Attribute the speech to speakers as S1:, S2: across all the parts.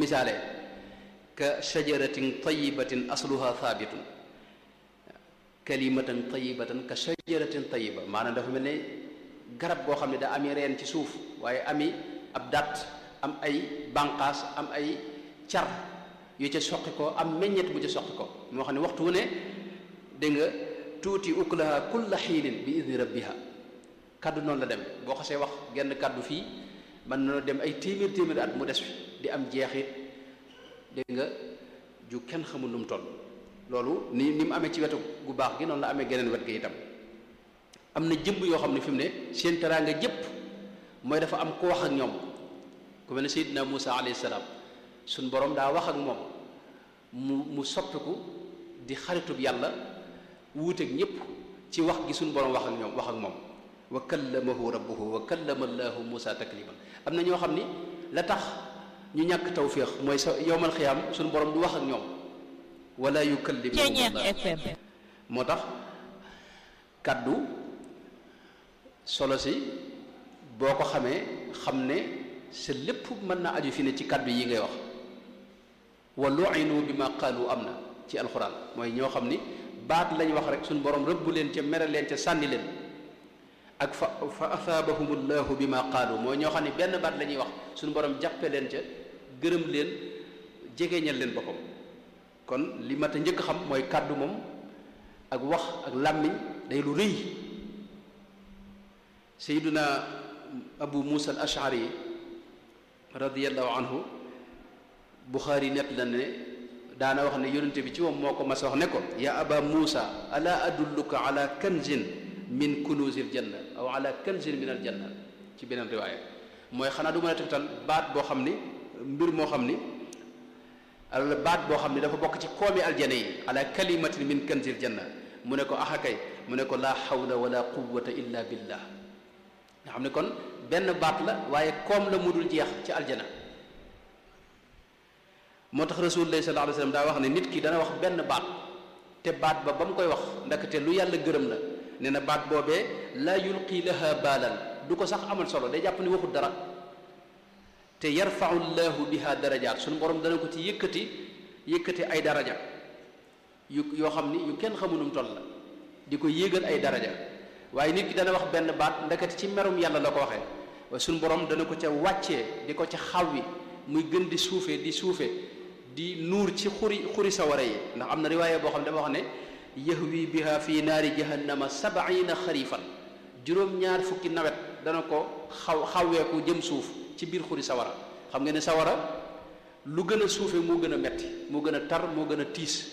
S1: misaale ka shajaratin tayibatin asluha thabitun kalimatan tayibatan ka shajaratin tayiba maanaam dafa mel ne garab goo xam ne daa ami reen ci suuf waaye ami ab dat am ay banqaas am ay car yu ca soqi ko am meññet bu ca soqi ko moo xam ne waxtu wu ne dégg nga tuuti ukulaha kulla xiinin bi idni rabbiha kaddu noonu la dem boo xasee wax genn kaddu fii mën na dem ay téeméer téeméer at mu des fi di am jeexit dégg nga ju kenn xamul nu mu toll loolu ni ni mu amee ci wetu gu baax gi noonu la amee geneen wet gi itam am na jëmb yoo xam ne fi mu ne seen teraanga jëpp mooy dafa am ku wax ak ñoom ku mel ne Seydina Muusa alayhi salaam suñ borom daa wax ak moom mu mu soppiku di xaritub yàlla wuuteeg ñëpp ci wax gi suñ borom wax ak ñoom wax ak moom wa kallamahu rabbuhu wa kallama allahu Muusa takliman am na ñoo xam ni la tax ñu ñàkk tawféex mooy sa yowmal xiyaam suñ borom du wax ak ñoom wala yukallimuhum moo tax kaddu solo si boo ko xamee xam ne sa lépp mën na aju fi ne ci kaddu yi ngay wax wa lu'inu bi ma qaalu am na ci alxuraan mooy ñoo xam ni baat lañ wax rek suñu borom rëbb leen ca mere leen ca sànni leen ak fa fa asaabahum llahu bi ma qaalu mooy ñoo xam ne benn baat la ñuy wax suñu borom jàppe leen ca gërëm leen jegeñal leen boppam kon li mat a njëkk xam mooy kàddu moom ak wax ak làmmiñ day lu rëy sayduna abu musa al ashari radiallahu anhu buxaari net la ne daana wax ne yonente bi ci moom moo ko mas wax ne ko ya aba muusa ala adulluka ala kanzin min kunuzil janna aw ala kanzin min al janna ci beneen riwaaya mooy xanaa du mën a tegtal baat boo xam ni mbir moo xam ni al baat boo xam ni dafa bokk ci koomi aljana yi ala kalimatin min kanzil janna mu ne ko axakay mu ne ko laa hawla wala quwwata illa billah nga xam ne kon benn baat la waaye koom la mu dul jeex ci aljana moo tax rasulullah sallallahu alayhi wasallam daa wax ne nit ki dana wax benn baat te baat ba ba mu koy wax ndaxte lu yàlla gërëm la nee na baat boobee laa yulqi laha baalan du ko sax amal solo day jàpp ni waxul dara te yarfau llahu biha darajaat suñu borom dana ko ci yëkkati yëkkati ay daraja yu yoo xam ni yu kenn xamunum toll la di ko yéegal ay daraja waaye nit ki dana wax benn baat ndekete ci merum yàlla la ko waxee waaye suñu borom dana ko ca wàccee di ko ca xawwi muy gën di suufe di suufe di nuur ci xuri xuri sawara yi ndax am na riwaaye boo xam ne dafa wax ne yahwi biha fi naari jahannama sabaina xarifan juróom-ñaar fukki nawet dana ko xaw xawweeku jëm suuf ci biir xuri sawara xam nga ne sawara lu gën a suufe moo gën a metti moo gën a tar moo gën a tiis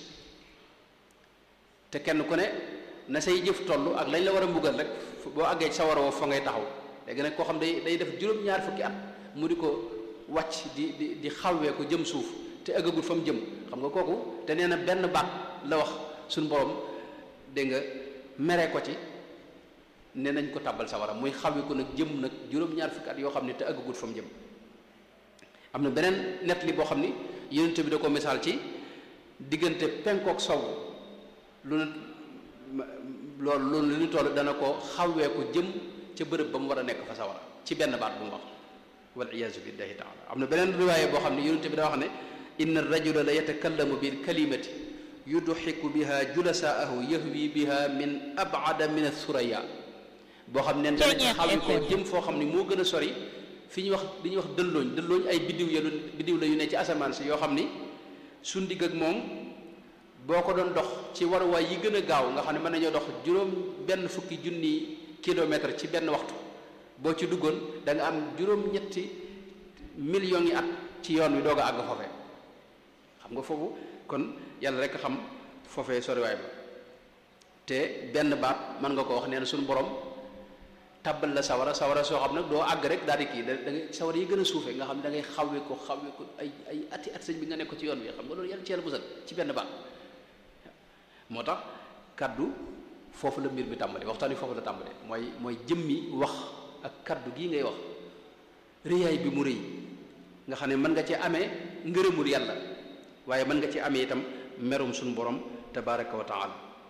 S1: te kenn ku ne na say jëf toll ak lañ la war a mbugal rek boo àggee ci sawara woo fa ngay taxaw léegi nag koo xam day day def juróom-ñaar fukki at mu di ko wàcc di di di xawwee ko jëm suuf te ëggagul fa mu jëm xam nga kooku te nee na benn baat la wax suñu borom dégg nga mere ko ci ne nañ ko tàbbal sawara muy xawwi ko nag jëm nag juróom-ñaar fukki at yoo xam ne te ëggagul fa mu jëm am na beneen nett li boo xam ni yonent bi da ko misaal ci diggante penkook sow lu ne loolu loolu lu ñu toll dana ko xawwee ko jëm ca bërëb ba mu war a nekk fa sawara ci benn baat bu mu wax wal iyaazu billahi taala am na beneen riwaaye boo xam ne yonent bi da wax ne inna rajula la yatakallamu bil kalimati yudxiku biha julasaahu yahwi biha min abada min athuraya boo xam ne dana ci xawi ko jëm foo xam ne moo gën a sori fi ñuy wax li ñuy wax dëllooñ dëllooñ ay biddiw ya biddiw la yu ne ci asamaan si yoo xam ni su ndigg ak moom boo ko doon dox ci waruwaay yi gën a gaaw nga xam ne mën nañoo dox juróom benn fukki junni kilomètre ci benn waxtu boo ci duggoon da nga am juróom-ñetti millions yi at ci yoon wi doog a àgg foofee xam nga foofu kon yàlla rek xam foofee soriwaay ba te benn baat mën nga ko wax nee na suñu borom tàbbal la sawara sawara soo xam nag doo àgg rek daal di kii da ngay sawara yi gën a suufee nga xam ne da ngay xawwe ko xawwe ko ay ay ati at sëñ bi nga nekk ko ci yoon wi xam nga loolu yàlla ci yàlla musal ci benn baat moo tax kaddu foofu la mbir mi tàmbali waxtaan wi foofu la tàmbali mooy mooy jëmmi wax ak kaddu gii ngay wax rëyaay bi mu rëy nga xam ne mën nga ci amee ngërëmul yàlla waaye mën nga ci amee itam merum suñu borom tabaraka wa taala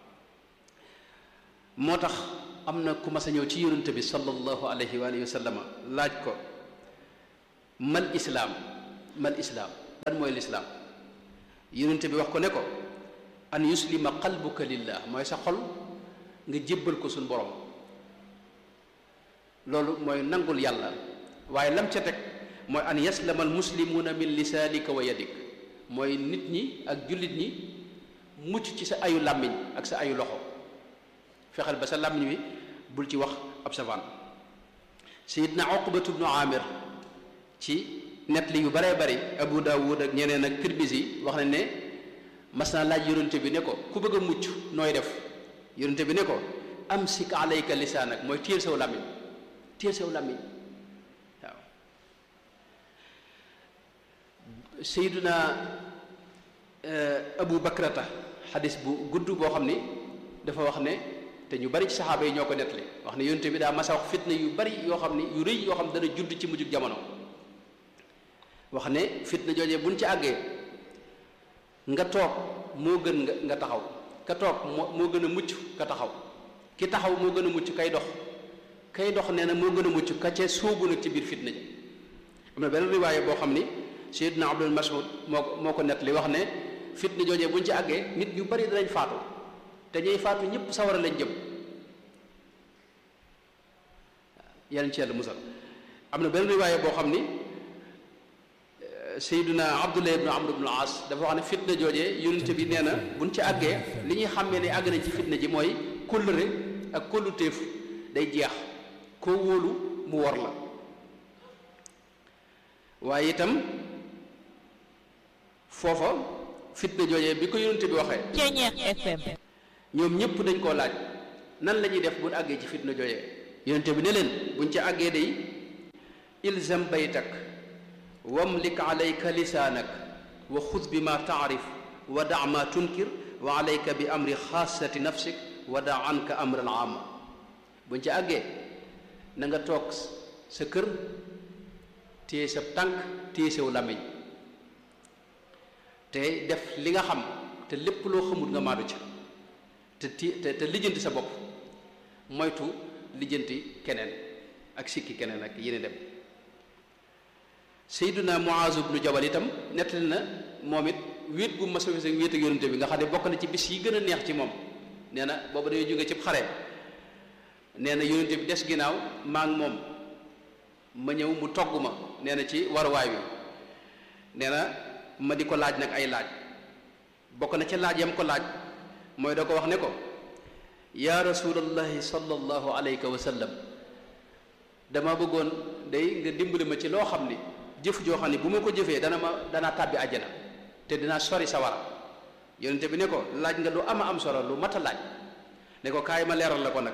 S1: moo tax am na ku mas a ñëw ci yonente bi sallallahu alayhi wa alihi wa sallama laaj ko mal islaam mal islaam lan mooy lislaam yonente bi wax ko ne ko an yuslima qalbuka lillah mooy sa xol nga jébbal ko suñ borom loolu mooy nangul yàlla waaye lam ca teg mooy an yaslama al muslimuuna min lisaanika wa yadik mooy nit ñi ak jullit ñi mucc ci sa ayu làmmiñ ak sa ayu loxo fexeel ba sa làmmiñ wi bul ci wax ab savaan sayidna uqbatu bnu amir ci net li yu baree bari abu daawud ak ñeneen ak tirmisi wax nañ ne mas naa laaj yonente bi ne ko ku bëgg a mucc nooy def yonente bi ne ko amsik alayka lisaanak mooy téel saw làmmiñ téel saw làmmiñ waaw sayiduna abu bakrata xadis bu gudd boo xam ni dafa wax ne te ñu bari ci saxaaba yi ñoo ko nettali wax ne yonente bi daa masa wax fitna yu bari yoo xam ni yu rëy yoo xam dana judd ci mujjug jamono wax ne fitna joojee buñ ci àggee nga toog moo gën nga nga taxaw ka toog moo moo gën a mucc ka taxaw ki taxaw moo gën a mucc kay dox kay dox nee na moo gën a mucc ka ca sóobu nag ci biir fitna ji am na benn riwaaye boo xam ni Seydina Abdul Mas'ud moo ko moo ko nettali wax ne fitna joojee buñ ci àggee nit ñu bari danañ faatu te ñuy faatu ñëpp sawara lañ jëm yàlla ci yàlla musal am na benn riwaaye boo xam ni Seydina Abdullah ibn Amr ibn al-As dafa wax ne fitna joojee yonente bi nee na buñ ci àggee li ñuy xàmmee ne àgg nañ ci fitna ji mooy kóllëre ak kólluteef day jeex koo wóolu mu wor la waaye itam foofa fitna joojee bi ko yonente bi waxee
S2: Ceeñeex FM
S1: ñoom ñëpp dañ koo laaj nan la ñuy def buñ àggee ci fitna joojee yonente bi ne leen buñ ci àggee day ilzam baytak wamlik alayka lisaanak wa xud bi ma taarif wa da ma tunkir wa alayka bi amri xaasati nafsik wa da anka amra al aama buñ ci àggee na nga toog sa kër téye sa tànk téye saw làmmiñ te def li nga xam te lépp loo xamut nga maadu ca te ti te te lijjanti sa bopp moytu lijjanti keneen ak sikki keneen ak yéen dem Seyduna Muaz ibnu Jabal itam nettali na moom it wéet gu mas a wéet ak yonente bi nga xam ne bokk na ci bis yi gën a neex ci moom nee na booba dañoo jóge cib xare nee na yonente bi des ginnaaw maa ngi moom ma ñëw mu togg ma nee na ci waruwaay wi nee na ma di ko laaj nag ay laaj bokk na ci laaj yam ko laaj mooy da ko wax ne ko yaa rasulallahi sallallahu alayka wa sallam dama bëggoon day nga dimbali ma ci loo xam ni jëf joo xam ne bu ma ko jëfee dana ma danaa tàbbi àjjana te dinaa sori sawara yonente bi ne ko laaj nga lu ama am solo lu mat a laaj ne ko kaay ma leeral la ko nag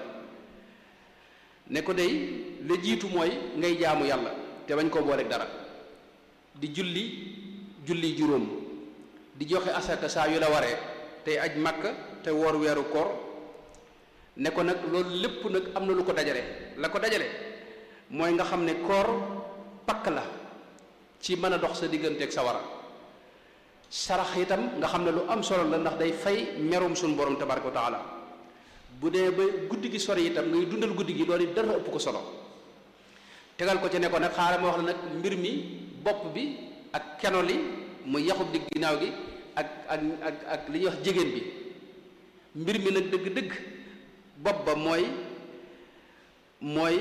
S1: ne ko day la jiitu mooy ngay jaamu yàlla te bañ koo booleeg dara di julli julli juróom di joxe asaka saa yu la waree tey aj màkka te woor weeru koor ne ko nag loolu lépp nag am na lu ko dajale la ko dajale mooy nga xam ne koor pakk la ci mën a dox sa digganteeg sa wara sarax itam nga xam ne lu am solo la ndax day fay merum suñu borom tabaraka wa taala bu dee ba guddi gi sori itam ngay dundal guddi gi loolu dara ëpp ko solo tegal ko ci ne ko nag xaaral ma wax la nag mbir mi bopp bi ak keno li mu yaxub digg ginnaaw gi ak ak ak ak li ñuy wax jigéen bi mbir mi nag dëgg-dëgg bopp ba mooy mooy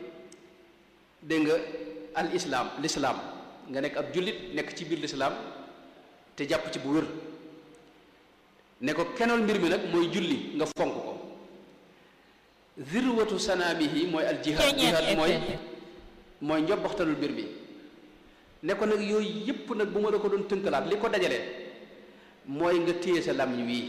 S1: dégg nga al islaam lislaam nga nekk ab jullit nekk ci biir lislaam te jàpp ci bu wér ne ko kenool mbir mi nag mooy julli nga fonk ko zirwatu sanaamihi mooy al jihaad jihaad mooy mooy njobbaxtalul mbir mi ne ko nag yooyu yépp nag bu ma la ko doon tënkalaat li ko dajalee mooy nga téye sa làmmiñ wii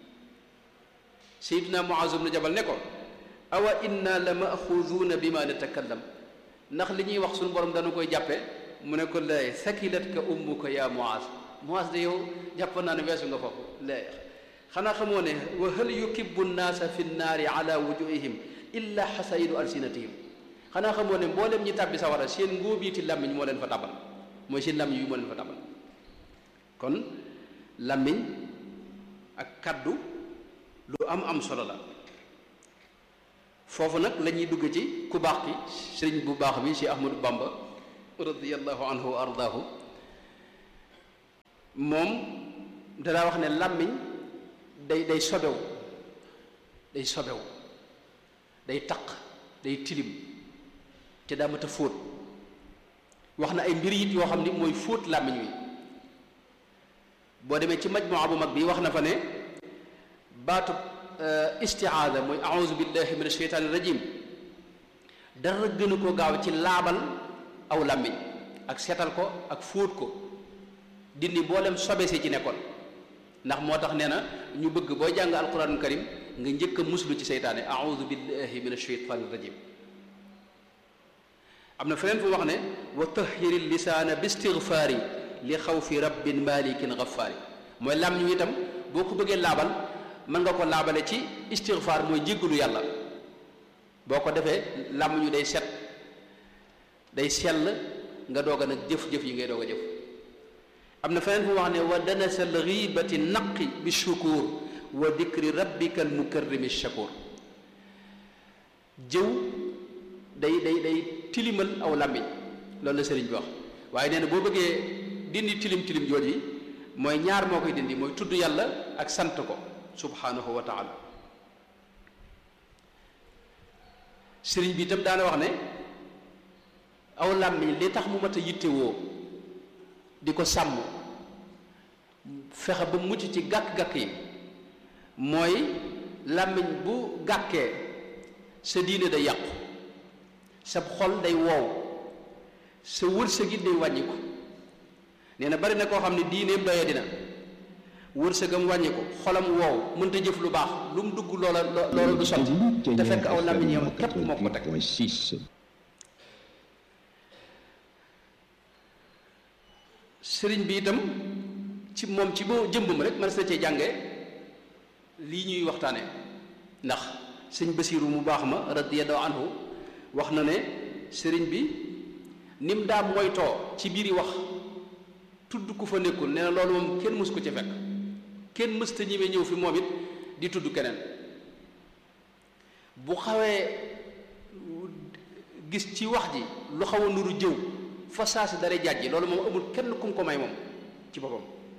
S1: Seydina Muaz ibn Jabal ne ko awa inna la maxuduuna bi ma natakallam ndax li ñuy wax suñu borom dana koy jàppe mu ne ko lay sakilat ka ummuka ya Muaz Muaz de yow jàpp naa ne weesu nga foofu lay xanaa xamoo ne wa hal yukibbu nnaasa fi nnaari ala wujuhihim illa xasaidu alsinatihim xanaa xamoo ne mboolem ñi tàbbi sawara seen ngóobiiti làmmiñ moo leen fa tabal mooy seen làmmiñ yi moo leen fa tabal kon làmmiñ ak kaddu lu am am solo la foofu nag la ñuy dugg ci ku baax ki sëriñ bu baax bi ci Ahmadu Bamba radiyallahu anhu wa ardaahu moom danaa wax ne làmmiñ day day sobewu day sobewu day taq day tilim te daa mat a fóot wax na ay mbir it yoo xam ni mooy fóot làmmiñ wi boo demee ci majmuwa bu mag bi wax na fa ne baatu istiaada mooy auzu billahi min asheytaani rajim dara gënu ko gaaw ci laabal aw làmmiñ ak seetal ko ak fóot ko dindi mboolem sobe si ci nekkoon ndax moo tax nee na ñu bëgg boo jàng alquranul karim nga njëkk a muslu ci seytaane auzu billahi min asheytaani rajim am na feneen fu wax ne wa tahiri lisaana bi istigfaari li xawfi rabbin malikin ghafaari mooy làmmiñ wi itam boo ko bëggee laabal mën nga ko laabale ci istigfaar mooy jéggalu yàlla boo ko defee làmmiñu day set day sell nga doog a nag jëf-jëf yi ngay doog a jëf am na feneen fu wax ne wa danasal ghibati naqi bi shukur wa dikri rabbika al mukarrimi shakur jëw day day day tilimal aw làmmiñ loolu la sëriñ bi wax waaye nee na boo bëggee dindi tilim tilim jooj yi mooy ñaar moo koy dindi mooy tudd yàlla ak sant ko subhanahu wa taala sëriñ bi itam daana wax ne aw làmmiñ li tax mu mat a yittewoo di ko sàmm fexe ba mucc ci gàkk-gàkk yi mooy làmmiñ bu gàkkee sa diine day yàqu sa xol day woow sa wërsëg it day wàññiku nee na bari na koo xam ne diineem doya dina wërsëgam wàññiku xolam woow mënta jëf lu baax lu mu dugg loola loola du sotti te fekk aw làmmiñ yam képp moo ko teg sëriñ bi itam ci moom ci boo jëmbam rek man sa cee jànge lii ñuy waxtaane ndax sëñ Basiiru mu baax ma radiyallahu anhu wax na ne sëriñ bi nim daa moytoo ci biiri wax tudd ku fa nekkul nee na loolu moom kenn mës ko ci fekk kenn mësta ñime ñëw fi moom it di tudd keneen bu xawee gis ci wax ji lu xaw a nuru jëw fa saa si dara jàjji loolu moom amul kenn kum ko may moom ci boppam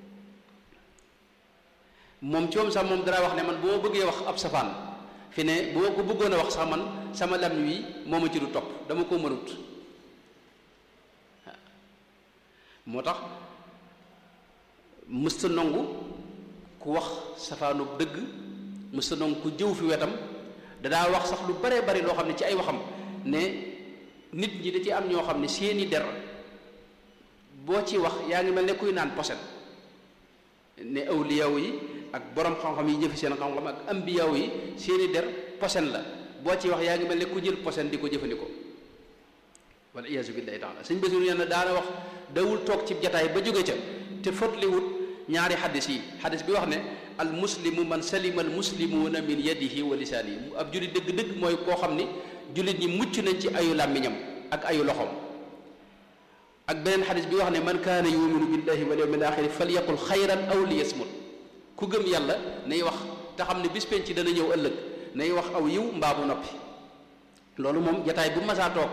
S1: moom ci moom sax moom dara wax ne man bu ma bëggee wax ab safaan fi ne bu ma ko bëggoon a wax sax man sama lam wi moo ma ci du topp dama ko mënut moo tax mësta nongu ku wax safaanu dëgg mësta nongu ku jëw fi wetam dadaa wax sax lu bare bari loo xam ne ci ay waxam ne nit ñi da ci am ñoo xam ne seeni der boo ci wax yaa ngi mel ne kuy naan poset ne awliyaw yi ak borom xam-xam yi jëfi seen xam-xam ak ambiyaw yi seeni der posen la boo ci wax yaa ngi mel ne ku jël posen di ko jëfandikoo wala iyaasu billahi taala sëñ Basiru nee na daana wax dawul toog ci jataay ba jóge ca te fotliwut ñaari xaddis yi xaddis bi wax ne al muslimu man salima al muslimuuna min yadihi wa lisaanihi ab jullit dëgg-dëgg mooy koo xam ni jullit ñi mucc nañ ci ayu làmmiñam ak ayu loxoom ak beneen xadis bi wax ne man kaana yuminu billahi wal yawmil axiri falyaqul xayran aw liyasmut ku gëm yàlla nay wax te xam ne bis penc dana ñëw ëllëg nay wax aw yiw mbaa bu noppi loolu moom jataay bu masaa toog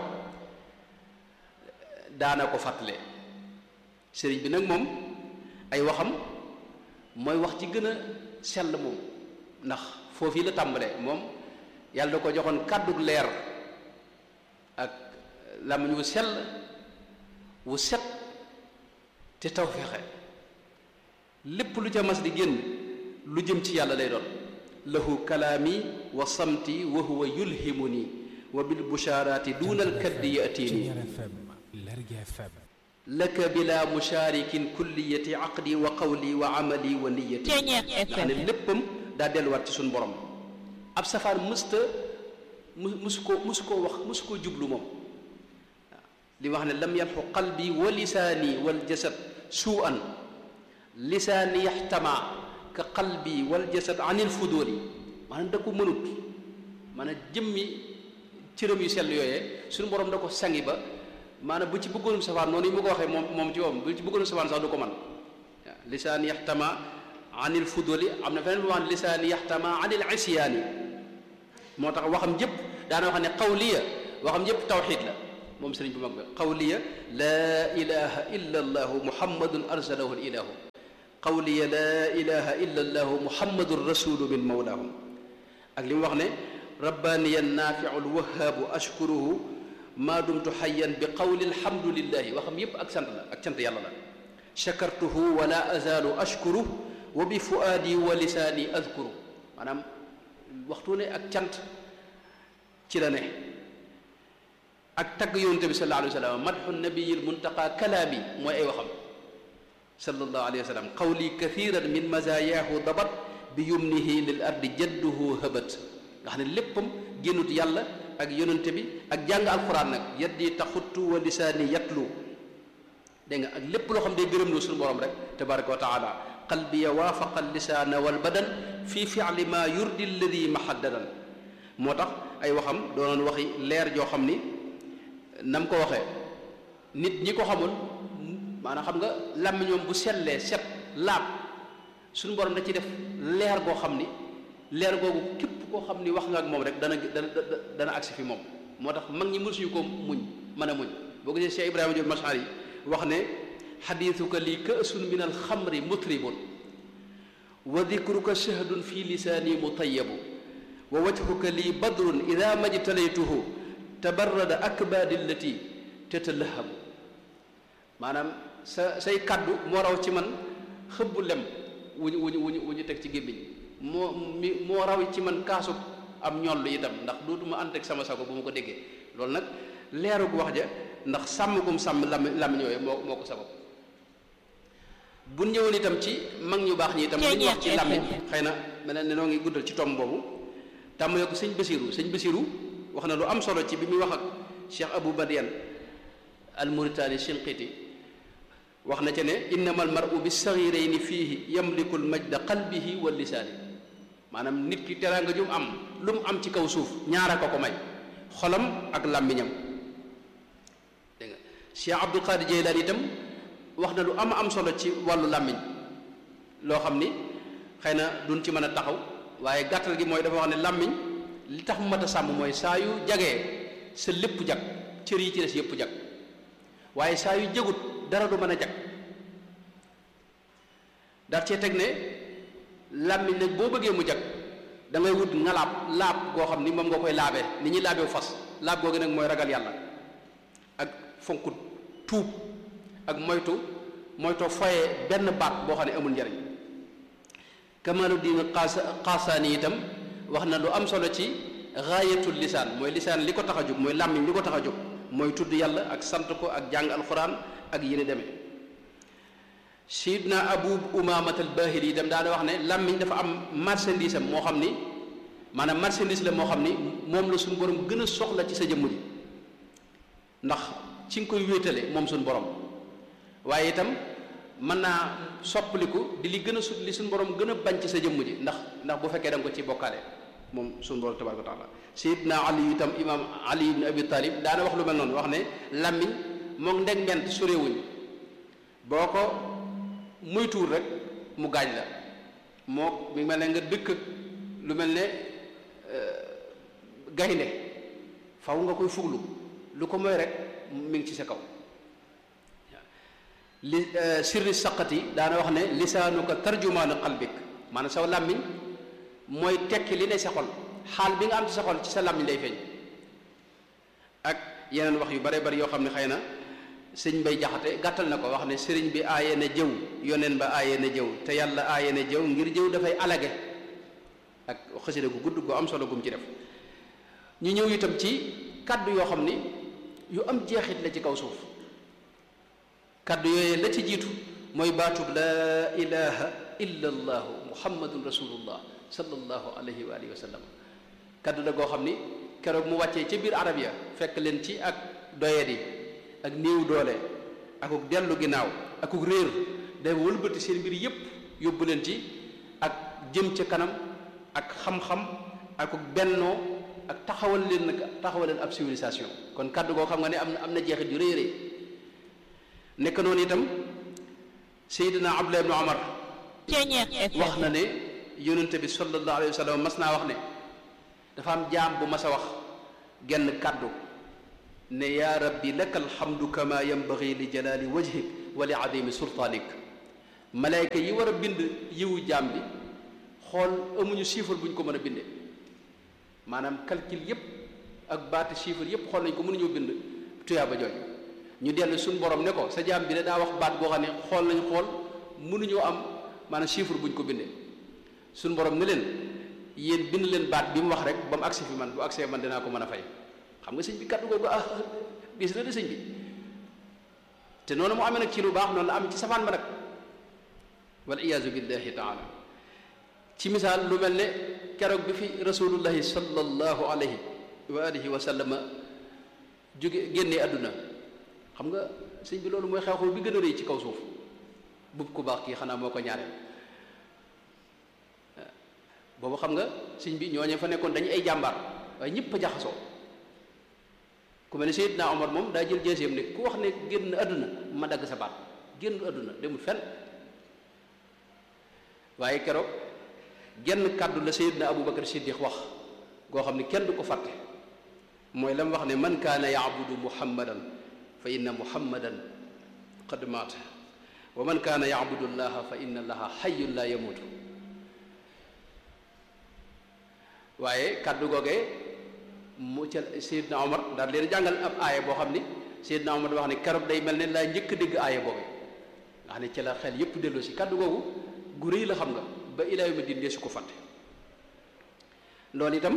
S1: daana ko fàttale sëriñ bi nag moom ay waxam mooy wax ci gën a sell moom ndax foofii la tàmbalee moom yàlla da ko joxoon kàddug leer ak làmmiñ wu sell wu set te taw fexe lépp lu ca mas di génn lu jëm ci yàlla lay doon lahu kalaami wa samti wa huwa yulhimuni wa bil bushaaraati duunal kaddi yatini laka bila mushaarikin kulliyati aqdi wa qawli wa amali wa niyati nga xam ne léppam daa delluwaat ci suñu borom ab safaan mësta mu musu koo musu koo wax musu koo jublu moom li wax ne lam yamxu qalbi wa lisaani wal jasad suu an lisaani yaxtama ka qalbi wal jasad anil fudóoli maanaam da ko mënut maanaam jëmmi cëram yu sell yooyee suñu borom da ko sangi ba maanaam bu ci bëggoonum safaan noonu yi mu ko waxee moom moom ci moom bu ci bëggoonum safaan sax du ko man waaw lisaani yaxtama anil fudóoli am na feneen bu wax ne lisaani yaxtama anil isyaani moo tax waxam jëpp daana wax ne qawliya waxam jëpp tawxid la moom sëriñ bu mag bi qawliya laa ilaha illa allahu muhammadun arsalahu ilahu qawliya laa ilaha illa allahu muhammadun rasulu min mawlaahum ak li mu wax ne rabbaaniya naafiu lwahaabu ashkuruhu maa dumtu xayyan bi qawli alhamdulillahi waxam yépp ak sant la ak cant yàlla la shakartuhu wala azaalu ashkuru wa bi fuaadi wa lisaani adkuru maanaam waxtu ne ak cant ci la ne ak tagg yonente bi sallallahu alayhi wa sallam madxu nabiyil muntaqa kalaami mooy ay waxam sallallahu alayhi wa sallam qawli kathiran min mazayaahu dabat bi yumnihi lil ardi jadduhu habat nga xam ne léppam génnut yàlla ak yonente bi ak jàng alquran nag yaddi taxuttu wa lisaani yatlu dégg nga ak lépp loo xam day gërëm lu suñu borom rek tabaraka wa taala qalbiya waafaqa lisaana wal badan fi fi'li ma yurdi alladi mahaddadan moo tax ay waxam doonoon waxi leer joo xam ni nam ko waxee nit ñi ko xamul maanaam xam nga làmmiñoom bu sellee set laab suñu borom da ci def leer goo xam ni leer googu képp koo xam ni wax nga ak moom rek dana dana dana agsi fi moom moo tax mag ñi mësuñu ko muñ mën a muñ boo gisee Cheikh Ibrahima Diop Mashar yi wax ne xadiisuka lii kaasun min alxamri mutribun wa dikruka shahdun fi lisaani mutayabu wa wajhuka lii badrun ida majtalaytuhu tabarrada akbaadi allati tatalahabu maanaam sa say kaddu moo raw ci man xëbbu lem wuñu wuñu wuñu wu ñu teg ci gémmiñ moo mi moo raw ci man kaasu am ñoll itam ndax dootuma ànd ak sama sago bu ma ko déggee loolu nag leerug wax ja ndax sàmm gum sàmm lam làmmiñ yooyu moo moo ko sabab bu ñëwoon itam ci mag ñu baax ñi itam li ñu wax ci làmmiñ xëy na mel ne noo ngi guddal ci tomb boobu tàmbalee ko sëñ Basiru sëñ Basiru wax na lu am solo ci bi muy wax ak Cheikh Abou Badiane al Mauritani Shinqiti wax na ca ne innama al mar'u bi saghirayni fiihi yamliku al majda qalbihi wa lisaani maanaam nit ki teraanga ju mu am lu mu am ci kaw suuf ñaara ko ko may xolam ak làmmiñam dégg nga Cheikh Abdul Qadir Jeylaani itam wax na lu am am solo ci wàllu làmmiñ loo xam ni xëy na duñ ci mën a taxaw waaye gàttal gi mooy dafa wax ne làmmiñ li tax mu mat a sàmm mooy saa yu jagee sa lépp jag cër yi ci des yëpp jag waaye saa yu jagut dara du mën a jag daal cee teg ne làmmiñ nag boo bëggee mu jag da ngay wut ngalaab laab goo xam ni moom nga koy laabee ni ñuy laabee fas laab googu nag mooy ragal yàlla ak fonkut tuub ak moytu moytoo foye benn baat boo xam ne amul njariñ Kamaluddin Xaasaani itam wax na lu am solo ci gaayatul lisaan mooy lisaan li ko tax a jóg mooy làmmiñ li ko tax a jóg mooy tudd yàlla ak sant ko ak jàng alxuraan ak yéen demee Sidna Abu Umaamat al-Baahili itam daana wax ne làmmiñ dafa am marchandise am moo xam ni maanaam marchandise la moo xam ni moom la suñu borom gën a soxla ci sa jëmm ji ndax ci nga koy wéetale moom suñu borom waaye itam mën naa soppaliku di li gën a sut li suñu borom gën a bañ ci sa jëmm ji ndax ndax bu fekkee da nga ko ci bokkaale moom suñu borom tabaraka wa taala sayidna ali itam imam ali ibn abi talib daana wax lu mel noonu wax ne làmmiñ moom ndeg ment sorewuñ boo ko muy tuur rek mu gaañ la moo mi mel ne nga dëkk lu mel ne gaynde faw nga koy fuglu lu ko mooy rek mi ngi ci sa kaw li sirri saqati daana wax ne lisaanuka tarjumaanu qalbik maanaam saw làmmiñ mooy tekki li ne sa xol xaal bi nga am ci sa xol ci sa làmmiñ lay feeñ ak yeneen wax yu bare bari yoo xam ne xëy na sëñ bay jaxate gàttal na ko wax ne sëriñ bi aaye na jëw yoneen ba aaye na jëw te yàlla aaye na jëw ngir jëw dafay alage ak xasida gu gudd gu am solo gum ci def ñu ñëw itam ci kàddu yoo xam ni yu am jeexit la ci kaw suuf kaddu yooyu la ci jiitu mooy baatub laa ilaha illa allahu muhammadun rasulullah sallallahu alayhi wa alihi wa sallam kaddu la goo xam ni keroog mu wàccee ca biir arab ya fekk leen ci ak doyadi ak néew doole akuk dellu ginnaaw akuk réer day wëlbati seen mbir yépp yóbbu leen ci ak jëm ca kanam ak xam-xam akuk bennoo ak taxawal leen nag taxawal leen ab civilisation kon kaddu goo xam nga ne am na am na jeexit yu rëy rëy nekk noonu itam Seydina Abdullah ibn Omar wax na ne yonente bi sallallahu alayhi wa sallam mas naa wax ne dafa am jaam bu mas a wax genn kàddu ne yaa rabbi laka alhamdu kama yanbaghi li jalali wajhik wa li adimi sultaanik malayka yi war a bind yiwu jaam bi xool amuñu chiffre bu ñu ko mën a bindee maanaam calcul yépp ak baati chiffre yépp xool nañ ko mënuñoo bind tuyaaba jooju ñu dellu suñu borom ne ko sa jaam bi de daa wax baat boo xam ne xool nañ xool mënuñoo am maanaam chiffre bu ñu ko bindee suñu borom ne leen yéen bind leen baat bi mu wax rek ba mu agsi fi man bu agsee man dinaa ko mën a fay xam nga sëñ bi kàddu googu ah bis na de sëñ bi te noonu mu amee nag ci lu baax noonu la am ci safaan ba nag wal iyaazu billahi taala ci misaal lu mel ne keroog bi fi rasulullahi sallallahu alayhi wa alihi wa sallama jóge génnee àdduna xam nga sëñ bi loolu mooy xew-xew bi gën a rëy ci kaw suuf bub ku baax kii xanaa moo ko ñaareel boobu xam nga sëñ bi ñooñu fa nekkoon dañu ay jàmbaar waaye ñëpp a jaxasoo ku mel ne Seydina Omar moom daa jël jeeseem ne ku wax ne génn àdduna ma dagg sa baat génn àdduna demul fenn waaye keroog genn kàddu la Seydina Aboubacar Siddiq wax goo xam ne kenn du ko fàtte mooy la mu wax ne man kaana yaabudu muhammadan fa inna muhammadan qad maata wa man kaana yaabudu llaha fa inna allaha xayyun la yamuutu waaye kàddu googee mu ca Seydina Omar daal leen jàngal ab aaya boo xam ni Seydina Omar wax ne keroog day mel ne laa njëkk dégg aaya boobu nga xam ne ci la xel yépp delloo si kàddu googu gu rëy la xam nga ba ilaa yawmi diin su ko fàtte loolu itam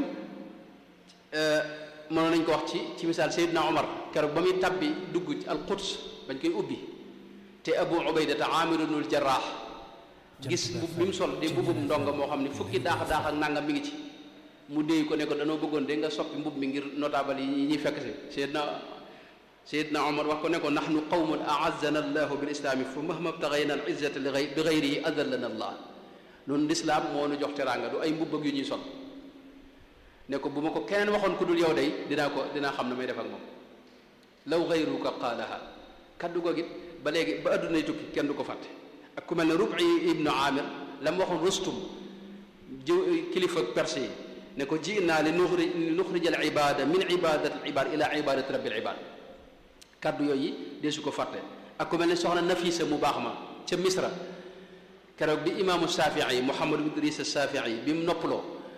S1: mënoon nañ ko wax ci ci misaal Seydina Omar keroog ba muy tabbi dugg ci alquds bañ koy ubbi te Abu Ubaydata Aamir ibnul Jarraax gis mbubb bi mu sol di mbubbum ndonga moo xam ne fukki daax daax ak nangam mi ngi ci mu déy ko ne ko danoo bëggoon de nga soppi mbubb mi ngir notable yi ñuy fekk si Seydina Seydina Omar wax ko ne ko nahnu qawmun a'azzana allahu bil islaami fa mahma btaghayna al izzata bi ghayrihi adallana allah noonu lislaam moo nu jox teraanga du ay mbubb ak yu ñuy sol ne ko bu ma ko keneen waxoon ku dul yow day dinaa ko dinaa xam ne may def ak moom law ghayruka qaalaha kaddu ko git ba léegi ba addunay tukki kenn du ko fàtte ak ku mel ne Rub'i ibnu Amir la mu waxoon Rustum jë kilifa perse yi ne ko ji naa li nuxri li nuxrij al ibada min ibadati al ibad ila ibadati rabbil ibad kaddu yooyu dee su ko fàtte ak ku mel ne soxna Nafisa mu baax ma ca Misra keroog bi imaamu Shafii Muhammad ibn Idris Shafii bi mu noppaloo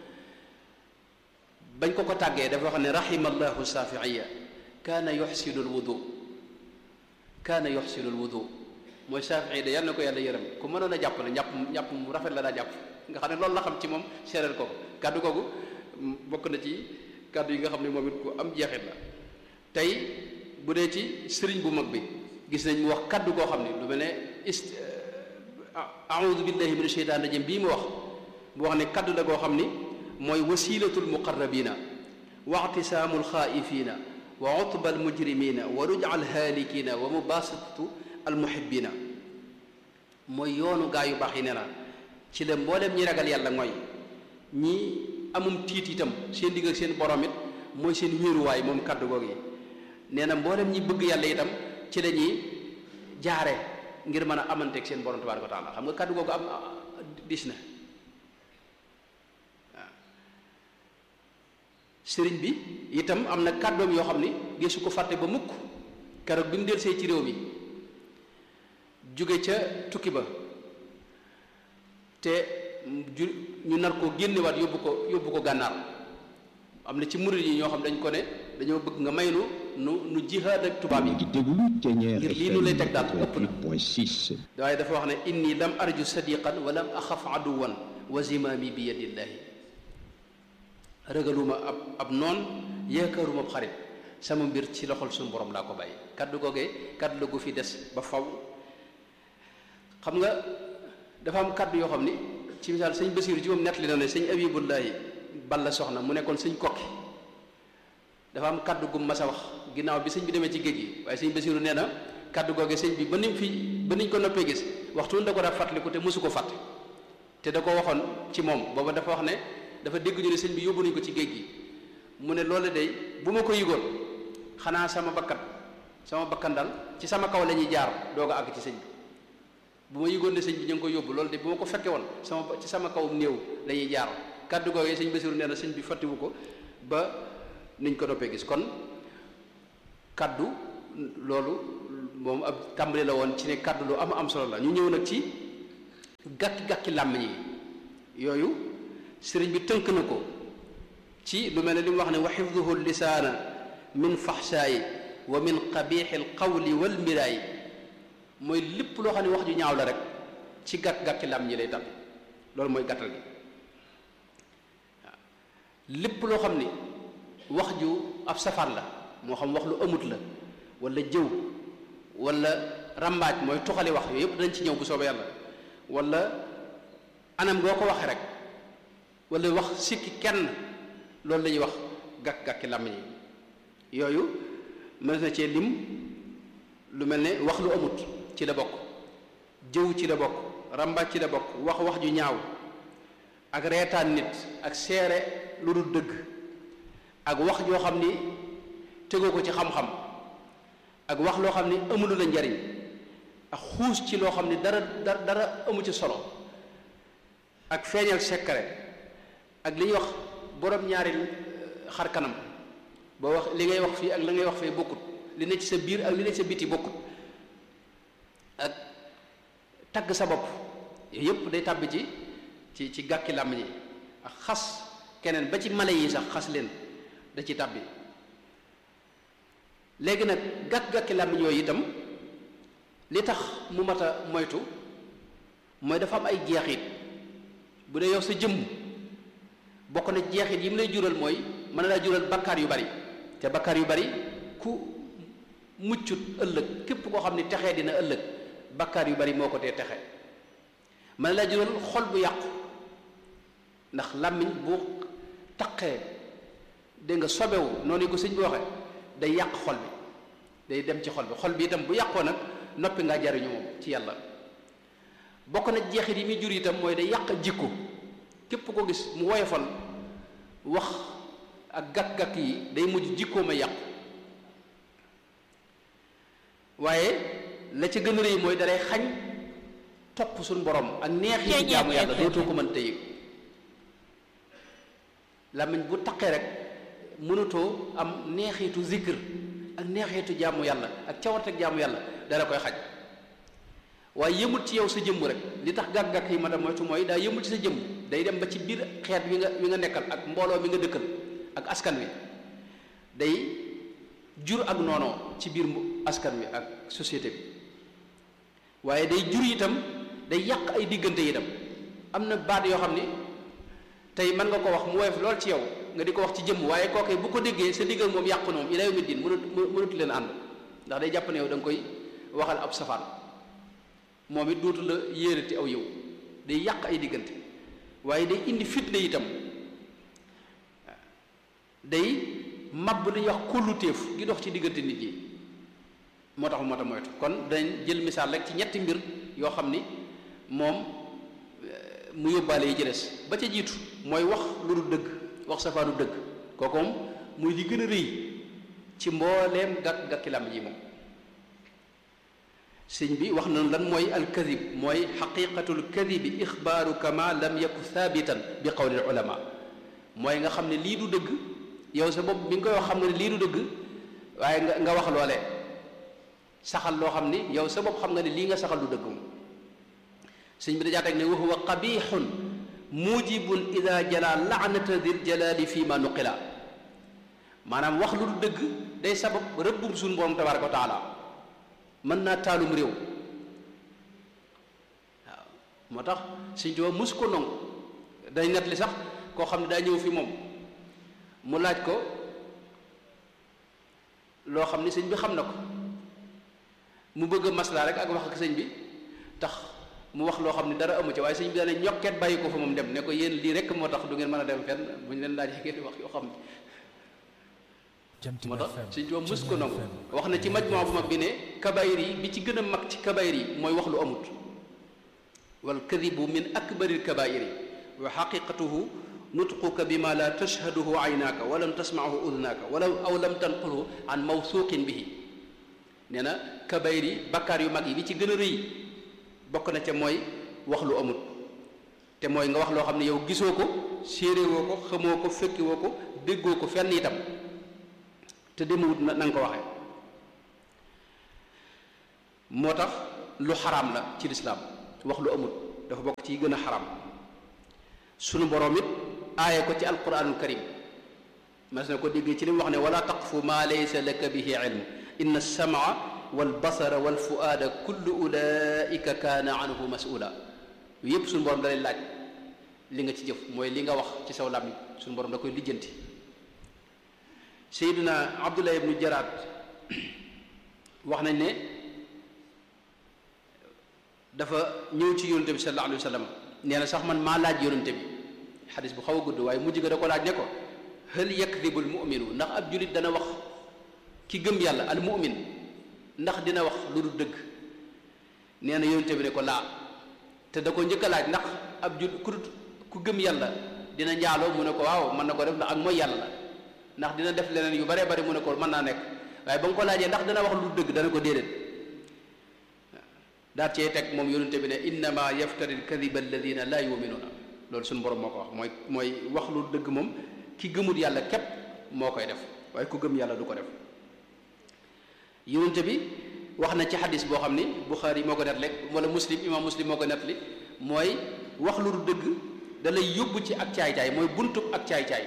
S1: bañ ko ko tàggee dafa wax ne rahimallahu Shafiiya kaana yuxsinu al wudu kaana yuxsinu al wudu mooy Shafii de yàlla na ko yàlla yërëm ku mënoon a jàpp la njàpp njàpp mu rafet la daa jàpp nga xam ne loolu la xam ci moom seereel ko kàddu googu bokk na ci kàddu yi nga xam ne moom it ku am jeexit la tey bu dee ci sëriñ bu mag bi gis nañ mu wax kàddu koo xam ne lu mel ne ist aoudu billahi min asheytaan rajim bii mu wax mu wax ne kàddu la koo xam ni mooy wasilatul muqarrabina wa ictisaamul xaaifina wa utba al mujrimina wa ruja al haalikina wa mubasatatu al muhibbina mooy yoonu gaa yu baax yi ne na ci la mboolem ñi ragal yàlla mooy ñi amum tiit itam seen digg ak seen borom it mooy seen wéeruwaay moom kàddu googu yi nee na mboolem ñi bëgg yàlla itam ci la ñuy jaare ngir mën a amanteeg seen borom tabaaraka wa taala xam nga kàddu googu am dis na waaw sëriñ bi itam am na kàddoom yoo xam ni gisu ko fàtte ba mukk keroog bi mu delsee ci réew mi jóge ca tukki ba te ju ñu nar ko génnewaat yóbbu ko yóbbu ko gànnaar am na ci murid yi ñoo xam dañ ko ne dañoo bëgg nga may nu nu nu jihaad ak tubaab yi ngir lii nu lay teg daal ëpp na waaye dafa wax ne inni lam arju sadiqan wa lam axaf aduwan wa zimaami bi yadillaahi ragaluma ab ab noon yaakaaruma ab xarit sama mbir ci loxol suñu borom laa ko bàyyi kaddu googee kaddu la gu fi des ba faw xam nga dafa am kaddu yoo xam ni ci misaal sëñ Basiiru ci moom nettali na ne sëñ Abibullaahi Balla soxna mu nekkoon sëñ kokki dafa am kaddu gu mas a wax ginnaaw bi sëñ bi demee ci géej gi waaye sëñ Basiiru nee na kaddu googee sëñ bi ba nim fi ba niñ ko noppee gis waxtu da ko daa fàttaliku te mosu ko fàtte te da ko waxoon ci moom booba dafa wax ne dafa dégg ñu ne sëñ bi yóbbu nañu ko ci géej gi mu ne loolu day bu ma ko yëgoon xanaa sama bakkat sama bakkan dal ci sama kaw la ñuy jaar doog a àgg ci sëñ bi bu ma yëgoon ne sëñ bi ñu ngi ko yóbbu loolu de bu ma ko fekke woon sama ci sama kawum néew la ñuy jaar kàddu googee sëñ Basiru nee na sëñ bi fàttiwu ko ba niñ ko doppee gis kon kàddu loolu moom ab tàmbali la woon ci ne kàddu lu am am solo la ñu ñëw nag ci gàkki-gàkki làmmiñ yi yooyu sëriñ bi tënk na ko ci lu mel ne li mu wax ne wa xifduhu lisaana min faxshaayi wa min qabixi alqawli walmiraayi mooy lépp loo xam ne wax ju ñaaw la rek ci gàkk-gàkki làmmiñ yi lay tàbbi loolu mooy gàttal gi waaw lépp loo xam ni wax ju ab safar la moo xam wax lu amut la wala jëw wala rambaaj mooy tuxali wax yooyu yëpp dañ ci ñëw bu soobee yàlla wala anam goo ko waxee rek wala wax sikki kenn loolu la ñuy wax gàkk-gàkki làmmiñ yi yooyu mën na cee lim lu mel ne wax lu amut ci la bokk jëw ci la bokk rambaaj ci la bokk wax wax ju ñaaw ak reetaan nit ak seere lu dul dëgg ak wax joo xam ni tegoo ko ci xam-xam ak wax loo xam ni amulu la njariñ ak xuus ci loo xam ni dara dara dara amu ci solo ak feeñal secret ak li ñuy wax borom ñaari xar kanam boo wax li ngay wax fii ak la ngay wax fee bokkut li ne ci sa biir ak li ne ci sa biti bokkut ak tagg sa bopp yooyu yëpp day tàbbi ci ci ci gàkki làmmiñ yi ak xas keneen ba ci mala yi sax xas leen da ci tàbbi léegi nag gàkk-gàkki làmmiñ yooyu itam li tax mu mat a moytu mooy dafa am ay jeexit bu dee yow sa jëmm bokk na jeexit yi mu lay jural mooy mën na laa jural bakkaar yu bari te bakkaar yu bari ku muccut ëllëg képp koo xam ne texee dina ëllëg bakkaar yu bari moo ko tee texe mën na laa jural xol bu yàqu ndax làmmiñ bu taqee dégg nga sobewu noonu ko sëñ bi waxe day yàq xol bi day dem ci xol bi xol bi itam bu yàqoo nag noppi ngaa jariñu moom ci yàlla bokk na jeexit yi muy jur itam mooy day yàq jikko képp ko gis mu woyofal wax ak gàkk-gàkk yi day mujj jikkoo ma yàqu waaye la ca gën a rëy mooy dalay xañ topp suñu borom ak neex yi ci jaamu yàlla dootoo ko mën tëye làmmiñ bu taqee rek mënatoo am neexitu zikr ak neexitu jaamu yàlla ak cawarte ak jaamu yàlla dara koy xaj waaye yëmul ci yow sa jëmm rek li tax gàkk-gàkk yi ma da moytu mooy daa yëmul ci sa jëmm day dem ba ci biir xeet wi nga wi nga nekkal ak mbooloo mi nga dëkkal ak askan wi day jur ak noonoo ci biir askan wi ak société bi waaye day jur itam day yàq ay diggante itam am na baat yoo xam ni tey mën nga ko wax mu woyof lool ci yow nga di ko wax ci jëmm waaye kooke bu ko déggee sa diggal moom yàqu na moom ila yawmi diin mënut mënatu leen ànd ndax day jàpp ne yow da nga koy waxal ab safaan moom it dootu la yéerati aw yow day yàq ay diggante waaye day indi fitna itam day màbb li ñuy wax kólluteef gi dox ci diggante nit ñi moo tax moo tax moytu kon dañ jël misaal rek ci ñetti mbir yoo xam ni moom mu yóbbaale yi ci des ba ca jiitu mooy wax lu dul dëgg wax safaanu dëgg kooku moom muy li gën a rëy ci mbooleem gàkk gàkki lam yi moom sëñ bi wax na lan mooy alkadib mooy xaqiqatul kadibi ixbaaru kama lam yaku thabitan bi qawli ulama mooy nga xam ne lii du dëgg yow sa bopp bi nga koy wax xam nga ne lii du dëgg waaye nga nga wax loolee saxal loo xam ni yow sa bopp xam nga ne lii nga saxal du dëgg moom sëñ bi dajaa teg ne wa huwa qabixun mujibun ida jala laanata dil jalali fi ma nuqila maanaam wax lu du dëgg day sabab rëbbum suñu borom tabaraka wa taala mën naa taalum réew waaw moo tax sëñ Tuubaa mus ko nongu dañ net li sax koo xam ne daa ñëw fi moom mu laaj ko loo xam ni sëñ bi xam na ko mu bëgg a maslaa rek ak wax ak sëñ bi tax mu wax loo xam ne dara amu ci waaye sëñ bi daane ñokket bàyyi ko fa moom dem ne ko yéen lii rek moo tax du ngeen mën a dem fenn bu ñu leen laajee ngeen wax yoo xam ne moo tax sëñ Tuubaa mus ko nangu wax na ci majmoo bu mag bi ne kabayir yi bi ci gën a mag ci kabayir yi mooy wax lu amut wal kadibu min akbaril kabair yi wa xaqiqatuhu nutquka bima la tashhaduhu aynaaka wa lam tasmaahu udnaaka wala aw lam tanqulhu an mawsuqin bihi nee na kabayir yi bakkaar yu mag yi bi ci gën a rëy bokk na ca mooy wax lu amut te mooy nga wax loo xam ne yow gisoo ko séeréwoo ko xamoo ko fekkiwoo ko déggoo ko fenn itam te demewut na nga ko waxee moo tax lu xaraam la ci lislaam wax lu amut dafa bokk ci gën a xaram sunu borom it aaye ko ci alquranul karim mas na ko déggee ci li mu wax ne wala taqfu ma laysa laka bihi ilm inna alsamaa walbasara walfuaada kullu ulaika kaana anhu masula yu yépp suñu borom da lay laaj li nga ci jëf mooy li nga wax ci saw làmmiñ suñu borom da koy lijjanti seyduna abdullah ibnu jaraad wax nañ ne dafa ñëw ci yonente bi sallallahu alayhi wa sallam nee na sax man maa laaj yonente bi xadis bu xaw a gudd waaye mujj ga da ko laaj ne ko hal yakdibu al muminu ndax ab julit dana wax ki gëm yàlla al mumin ndax dina wax lu dul dëgg nee na yonente bi ne ko laa te da ko njëkk a laaj ndax ab jul ku ku gëm yàlla dina njaaloo mu ne ko waaw mën na ko def ndax ak mooy yàlla la ndax dina def leneen yu baree bari mu ne ko mën naa nekk waaye ba nga ko laajee ndax dana wax lu dëgg dana ko déedéet daal cee teg moom yonente bi ne innama yaftari alkadiba alladina laa yuminuuna loolu suñu borom moo ko wax mooy mooy wax lu dëgg moom ki gëmul yàlla képp moo koy def waaye ku gëm yàlla du ko def yonente bi wax na ci xadis boo xam ni Buxaari moo ko net lekk wala muslim imam muslim moo ko net li mooy wax lu dëgg da lay yóbbu ci ak caay-caay mooy buntub ak caay-caay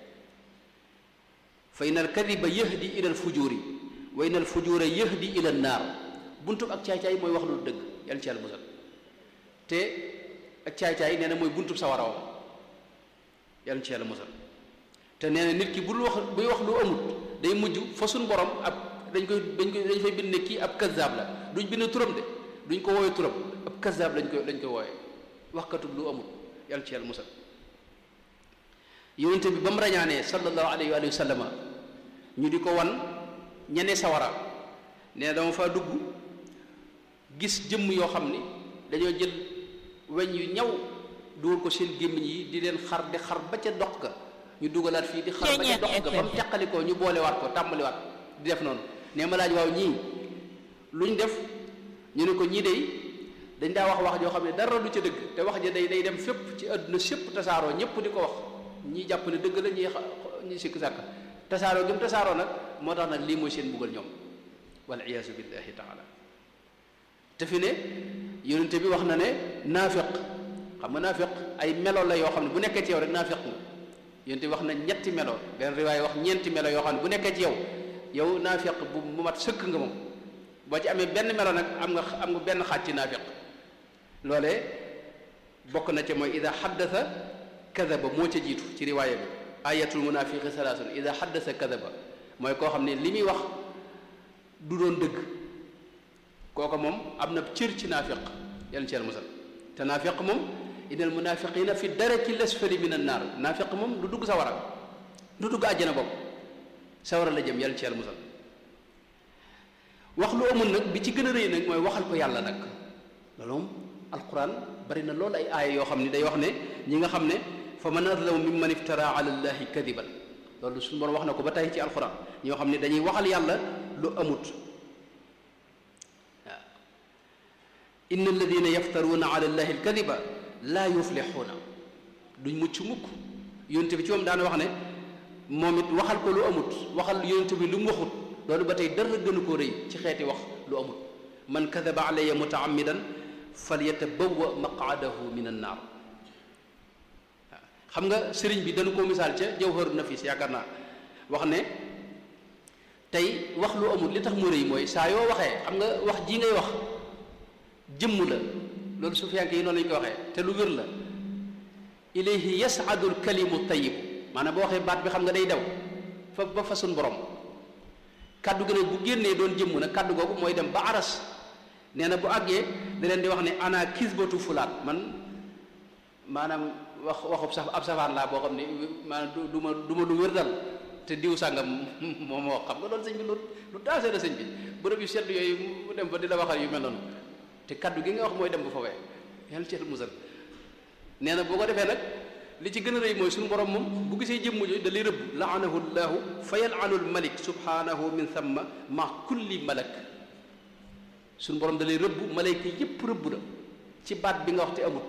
S1: fa in alkadiba yahdi ila alfujuri wa in alfujura yahdi ila annaar buntub ak caay-caay mooy wax lu dëgg yàlla ci yàlla musal te ak caay-caay nee na mooy buntub sawara wam yàlla ci yàlla musal te nee na nit ki bul wax buy wax lu amut day mujj fa suñ borom ab dañ koy dañ koy dañ fay bind ne kii ab kazaab la duñ bind turam de duñ ko wooye turam ab kazaab lañ koy lañ koy wooye waxkatub lu amut yàlla ci yàlla musal yonente bi ba mu rañaanee sallallahu alayhi wa sallama ñu di ko wan ñene sawara nee na dama faa dugg gis jëmm yoo xam ni dañoo jël weñ yu ñaw dugal ko seen gémmiñ yi di leen xar di xar ba ca dox ga ñu dugalaat fii di xar ba ca dox ga ba mu teqalikoo ñu boolewaat ko tàmbaliwaat di def noonu nee ma laaj waaw ñii luñ def ñu ne ko ñii dey dañ daa wax wax joo xam ne dara du ca dëgg te wax ja day day dem fépp ci àdduna sépp tasaaroo ñëpp di ko wax ñii jàpp ne dëgg la ñii ñii sikk sàkk tasaaroo gëm tasaaroo nag moo tax nag lii mooy seen buggal ñoom wal iyaasu billahi taala te fi ne yonente bi wax na ne naafiq xam nga naafiq ay melo la yoo xam ne bu nekkee ci yow rek naafiq nga yonente bi wax na ñetti melo benn riwaay wax ñeenti melo yoo xam ne bu nekkee ci yow yow naafiq bu bu mat sëkk nga moom boo ci amee benn melo nag am nga am nga benn xaaj ci naafiq loolee bokk na ca mooy ida xaddasa kadaba moo ca jiitu ci riwaaya bi ayatul munafiqi salaasun ida xaddasa kadaba mooy koo xam ne li muy wax du doon dëgg kooka moom am na cër ci naafiq yàlla ci yàlla musal te naafiq moom innal munafiqina fi daraki lasfali min an naar naafiq moom du dugg sawara du dugg àjjana bopp sawara la jëm yàlla ci yàlla musal wax lu amul nag bi ci gën a rëy nag mooy waxal ko yàlla nag loolu moom alquran bari na loolu ay aaya yoo xam ne day wax ne ñi nga xam ne fa man azlamu mimman iftara ala llahi kadiban loolu suñu borom wax na ko ba tey ci alquran ñoo xam ne dañuy waxal yàlla lu amut waaw inna alladina yaftaruuna ala llahi alkadiba laa yuflixuuna duñ mucc mukk yonte bi ci moom daana wax ne moom it waxal ko lu amut waxal yonte bi lu mu waxut loolu ba tey dara gënu koo rëy ci xeeti wax lu amut man kadaba alayya mutaamidan falyatabawwa maqaadahu min annaar waaw xam nga sëriñ bi dañu ko misaal ca jawharu nafis yaakaar naa wax ne tey wax lu amul li tax mu rëy mooy saa yoo waxee xam nga wax ji ngay wax jëmm la loolu sufiyanke yi noonu lañu ko waxee te lu wér la ilayhi yas'adu alkalimu tayyib maanaam boo waxee baat bi xam nga day daw fa ba fa sun borom kaddu gi nag bu génnee doon jëmm nag kaddu googu mooy dem ba aras nee na bu àggee da leen di wax ne ana kisbatu fulaat man maanaam wax waxub saf ab safaan laa boo xam ne maanaam du ma du ma lu wér dal te diw sàngam moom moo xam nga loolu sëñ bi lu lu taasee la sëñ bi bërëb yu sedd yooyu mu dem fa di la waxal yu mel noonu te kaddu gi nga wax mooy dem bu fawee yàlla ci musal nee na boo ko defee nag li ci gën a rëy mooy suñu borom moom bu gisee jëmm jooju da lay rëbb laanahu llahu fa yalanu lmalik subhanahu min thamma ma kulli malak suñu borom da lay rëbb malayka yépp rëbb la ci baat bi nga wax te amut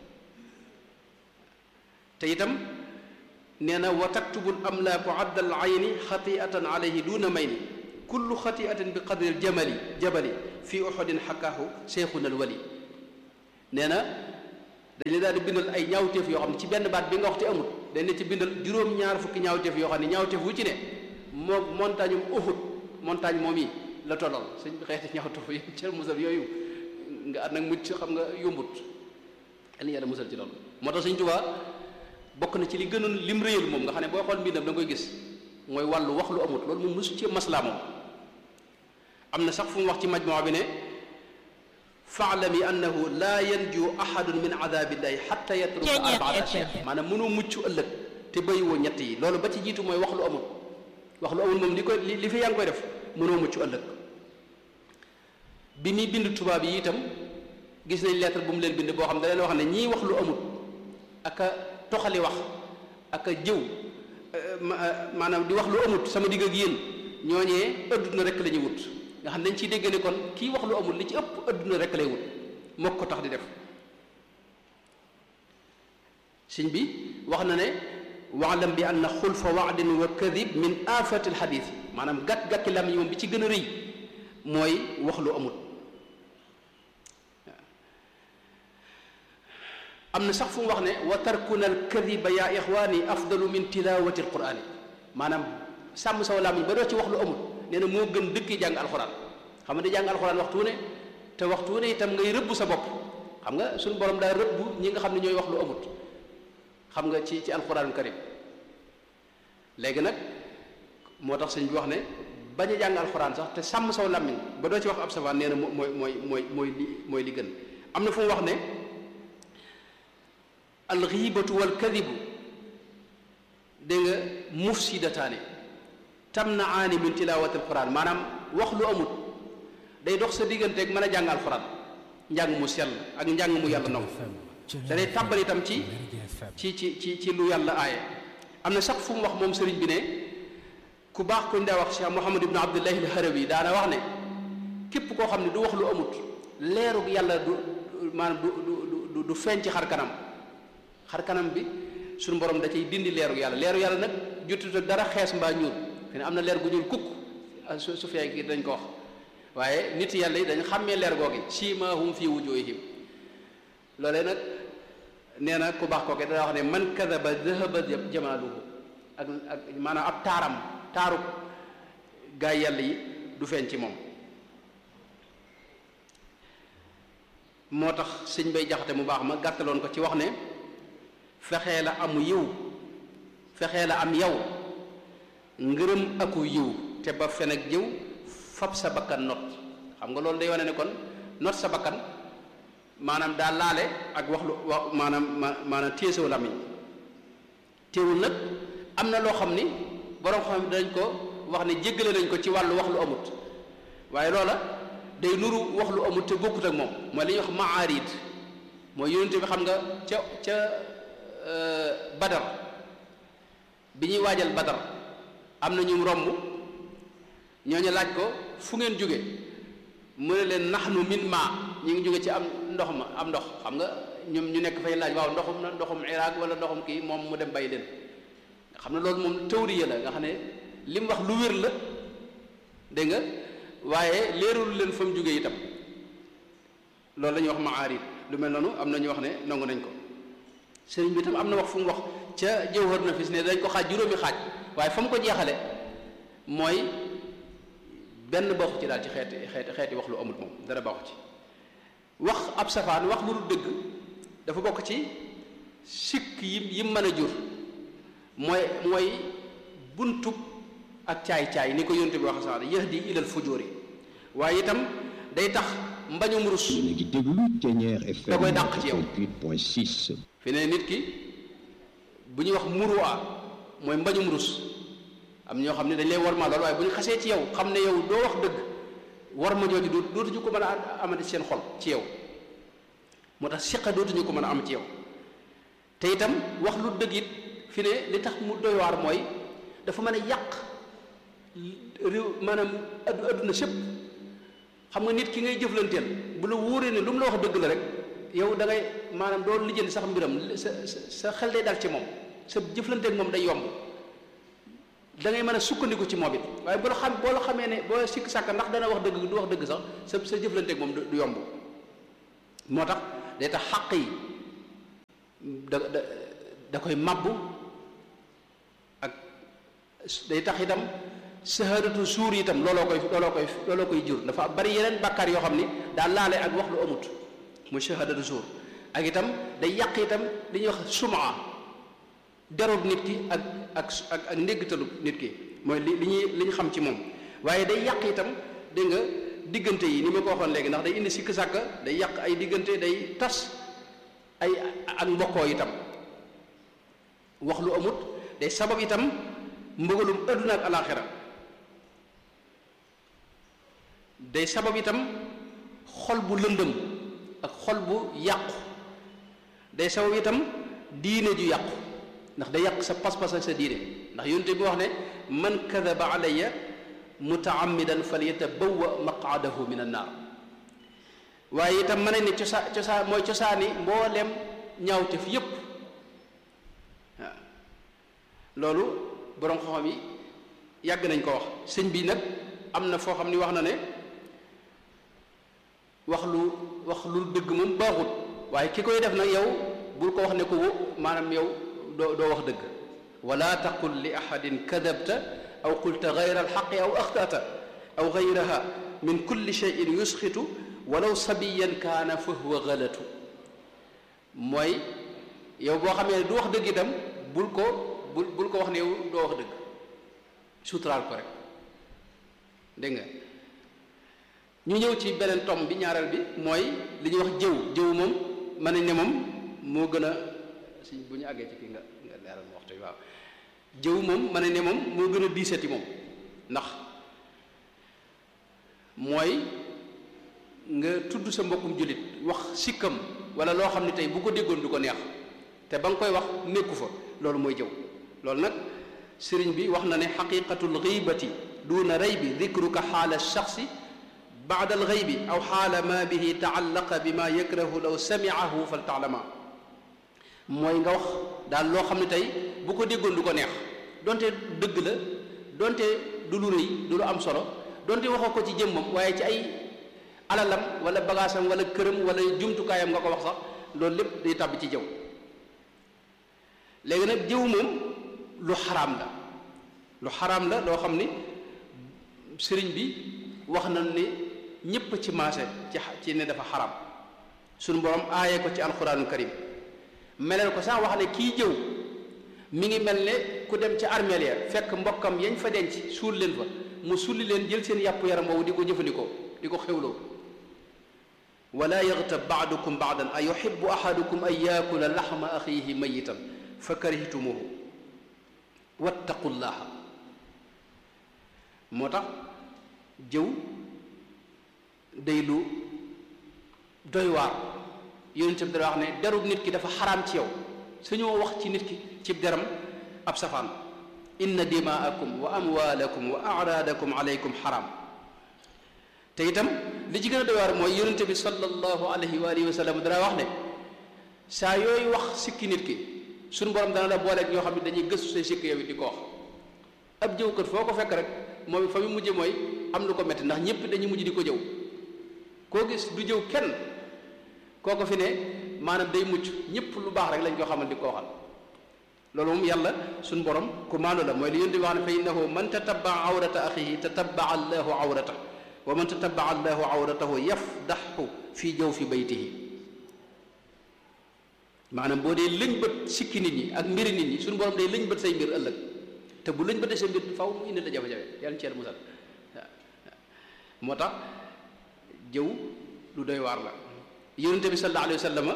S1: te itam nee na wa taktubu l amlaaku adda al ayni xatiatan alayhi duna mayni kullu xatiatin bi qadri l jamali jabali fi uxudin xakaahu cheikhuna al wali nee na dañuy daal di bindal ay ñaawteef yoo xam ne ci benn baat bi nga wax te amut dañ ne ci bindal juróom-ñaar fukki ñaawteef yoo xam ne ñaawteef wu ci ne moo montagne um Uhud montagne moom yi la tollal suñ xeeti ñaawteef yi cër musal yooyu nga at nag mucc xam nga yombut yàlla yàlla musal ci loolu moo tax Sëñ Tuubaa bokk na ci li gënoon lim réyal moom nga xam ne boo xool mbindam da nga koy gis mooy wàllu wax lu amut loolu moom mosu ci maslaa moom am na sax fu mu wax ci majmoo bi ne faalami annahu laa yanju ahadun min adabillahi xatta yatruka arbaat ashya maanaam mënoo mucc ëllëg te bàyyiwoo ñett yi loolu ba ci jiitu mooy wax lu amut wax lu amut moom li koy li fi yaa ngi koy def mënoo mucc ëllëg bi muy bind tubaab yi itam gis nañ lettre bu mu leen bind boo xam da leen wax ne ñii wax lu amut ak a toxali wax ak a jëw maanaam di wax lu amut sama digg ak yéen ñooñee adduna rek la ñuy wut nga xam dañ ciy dégg ne kon kii wax lu amut li ci ëpp adduna rek lay wut mook ko tax di def sëñ bi wax na ne waalam bi anna xulfa waadin wa kadib min afati alxadis maanaam gàtt-gàtti lam yi moom bi ci gën a rëy mooy wax lu amut am na sax fu mu wax ne wa tarkuna alkadiba ya ixwaani afdalu min tilawati alqurani maanaam sàmm saw làmmiñ ba doo ci wax lu amul nee na moo gën dëkk jàng alxuraan xam nga di jàng alxuraan waxtu ne te waxtu ne itam ngay rëbb sa bopp xam nga suñu borom daa rëbb ñi nga xam ne ñooy wax lu amut xam nga ci ci alxuraan karim léegi nag moo tax sëñ bi wax ne bañ a jàng alxuraan sax te sàmm saw làmmiñ ba doo ci wax ab savaan nee na mooy mooy mooy mooy li mooy li gën am na fu mu wax ne alxiibatu wal kadibu dégg nga mufsidataani tamnaani min tilaawati alquran maanaam wax lu amut day dox sa digganteeg mën a jàng alquran njàng mu sell ak njàng mu yàlla nangu te day tàbbal itam ci ci ci ci ci lu yàlla aaye am na sax fu mu wax moom sëriñ bi ne ku baax ku ñu daa wax Cheikh Mouhamad ibn Abdullahi al-Harawi daana wax ne képp koo xam ne du wax lu amut leerug yàlla du maanaam du du du feeñ ci xar kanam xar kanam bi suñu borom da cay dindi leeru yàlla leeru yàlla nag jutut ak dara xees mbaa ñuul fi ne am na leer gu ñuul kukk su su fekkee dañ ko wax waaye nit yàlla yi dañ xàmmee leer googi siimaahum fii wujuuhihim loolee nag nee na ku baax kooke dana wax ne man kadaba dahaba jamaaluhu ak ak maanaam ab taaram taaru gaay yàlla yi du feeñ ci moom moo tax sëñ bay jaxate mu baax ma gàttaloon ko ci wax ne fexee la amu yiw fexee la am yow ngërëm aku yiw te ba fen ak jëw fab sa bakkan not xam nga loolu day wane ne kon not sa bakkan maanaam daa laale ak wax lu wax maanaam maanaam téesaw lamiñ téewul nag am na loo xam ni borom xam dañ ko wax ne jéggale nañ ko ci wàllu wax lu amut waaye loola day nuru wax lu amut te bokkut ak moom mooy li ñuy wax maarid mooy yonente bi xam nga ca ca badar bi ñuy waajal badar am na ñu romb ñooñu laaj ko fu ngeen jóge mu ne leen naxnu min ma ñu ngi jóge ci am ndox ma am ndox xam nga ñoom ñu nekk fay laaj waaw ndoxum na ndoxum Irak wala ndoxum kii moom mu dem bàyyi leen nga xam ne loolu moom tawriya la nga xam ne li mu wax lu wér la dégg nga waaye leerul leen fa mu jóge itam loolu la ñuy wax maarid lu mel noonu am na ñu wax ne nangu nañ ko sëriñ bi tam am na wax fu mu wax ca jawhar nafis ne dañ ko xaaj juróomi xaaj waaye fa mu ko jeexale mooy benn bokk ci daal ci xeeti xeeti xeeti wax lu amul moom dara baaxu ci wax ab safaan wax lu dul dëgg dafa bokk ci sikk yi yi mën a jur mooy mooy buntub ak caay-caay ni ko yonte bi wax sax yahdi ilal fujóori waaye itam day tax mbañum rus
S2: ngi déglu Ténière FM
S1: da koy dàq ci yow
S2: 88.6
S1: fi ne nit ki bu ñuy wax muruwaa mooy mbañum rus am ñoo xam ne dañ lay war ma lool waaye bu ñu xasee ci yow xam ne yow doo wax dëgg war ma jooju dootuñu ko mën a amati seen xol ci yow moo tax siqa dootuñu ko mën a am ci yow te itam wax lu dëgg it fi ne li tax mu doy waar mooy dafa mën a yàq réew maanaam addu adduna sépp xam nga nit ki ngay jëflanteel bu la wóoree ne lu mu la wax dëgg la rek yow da ngay maanaam doo lijjanti sax mbiram sa sa xel day dal ci moom sa jëflanteek moom day yomb da ngay mën a sukkandiku ci moom it waaye boo la xam boo la xamee ne boo sikk sàkk ndax dana wax dëgg du wax dëgg sax sa sa jëflanteek moom du yomb moo tax day tax xàq yi da da da koy mabbu ak day tax itam sahadatu suur itam looloo koy looloo koy looloo koy jur dafa bari yeneen bàkkaar yoo xam ni daa laale ak wax lu amut muy sahadatu suur ak itam day yàq itam li ñuy wax sumaa derub nit ki ak ak ak ak ndéggtalu nit ki mooy li li ñuy li ñu xam ci moom waaye day yàq itam dégg nga diggante yi ni ma ko waxoon léegi ndax day indi sikk sàkka day yàq ay diggante day tas ay ak mbokkoo itam wax lu amut day sabab itam mbëgalum adduna ak alaxira day sabab itam xol bu lëndëm ak xol bu yàqu day sabab itam diine ju yàqu ndax day yàq sa pas-pas ak sa diine ndax yonte bi wax ne man kadaba alayya mutaammidan falyatabawwa maqaadahu min annaar waaye itam mën ne cosa cosa mooy cosaani mbooleem ñaawteef yépp waaw loolu boroom xam-xam yi yàgg nañ ko wax sëñ bi nag am na foo xam ni wax na ne wax lu wax lu dëgg moom baaxut waaye ki koy def nag yow bul ko wax ne ko maanaam yow doo doo wax dëgg wala taqul li ahadin kadabta aw qulta gayra alxaqi aw axtata aw gayraha min kulli cheyin yusxitu walaw sabiyan kaana fa huwa galatu mooy yow boo xamee ne du wax dëgg itam bul ko bul bul ko wax ne yow doo wax dëgg suturaal ko rek dégg nga ñu ñëw ci beneen tom bi ñaareel bi mooy li ñuy wax jëw jëw moom mën nañ ne moom moo gën a si bu ñu àggee ci kii nga nga leeral ma waxtu bi waaw jëw moom mën nañ ne moom moo gën a diisati moom ndax mooy nga tudd sa mbokkum jullit wax sikkam wala loo xam ne tey bu ko déggoon du ko neex te ba nga koy wax nekku fa loolu mooy jëw loolu nag sëriñ bi wax na ne xaqiqatul xiibati duna raybi dikruka xaala shaxsi baada alxaybi aw xaala ma bihi taallaqa bi ma yakrahu law samiahu fal taalama mooy nga wax daal loo xam ne tey bu ko déggoon du ko neex donte dëgg la donte du lu rëy du lu am solo donte waxoo ko ci jëmmam waaye ci ay alalam wala bagaasam wala këram wala jumtukaayam nga ko wax sax loolu lépp day tàbb ci jëw léegi nag jëw moom lu xaraam la lu xaraam la loo xam ni sëriñ bi wax na ni ñépp ci maase ci ci ne dafa xaraam suñu borom aaye ko ci alxuraanul karim meleel ko sax wax ne kii jëw mi ngi mel ne ku dem ci armeel ya fekk mbokkam yañ fa denc suul leen fa mu sulli leen jël seen yàpp yaram boobu di ko jëfandikoo di ko xewloo wala yaxtab baadukum baadan a yuhibbu ahadukum an yaakula laxma axiihi mayitan fa karihtumuhu wattaqullaha moo tax jëw day lu doy waar yonent bi dara wax ne derub nit ki dafa xaraam ci yow suñoo wax ci nit ki ci deram ab safaan inna dimaakum wa amwaalakum wa araadakum aleykum xaraam te itam li ci gën a doy waar mooy yonent bi sallallahu alayhi wa alihi wa sallam dara wax ne saa yooyu wax sikki nit ki suñu borom dana la booleeg ñoo xam ne dañuy gëstu say sikki yow it di ko wax ab jëwkat foo ko fekk rek moom fa mu mujje mooy am lu ko metti ndax ñëpp dañuy mujj di ko jëw koo gis du jëw kenn koo ko fi ne maanaam day mucc ñëpp lu baax rek lañ ko xamal di ko waxal loolu moom yàlla suñ borom ku maandu la mooy li yonent bi wax ne fa innahu man tatabaa awrata axihi tatabaa allahu awrata wa man tatabaa allahu awratahu yafdaxu fii jaw fi baytihi maanaam boo dee lëñ bët sikki nit ñi ak mbiri nit ñi suñu borom day lëñ bët say mbir ëllëg te bu lëñ bëtee say mbir faw mu indi la jafe-jafe yàlla ci yàlla musal waaw moo tax jëw lu doy waar la yonente bi sallallahu alayhi wa sallam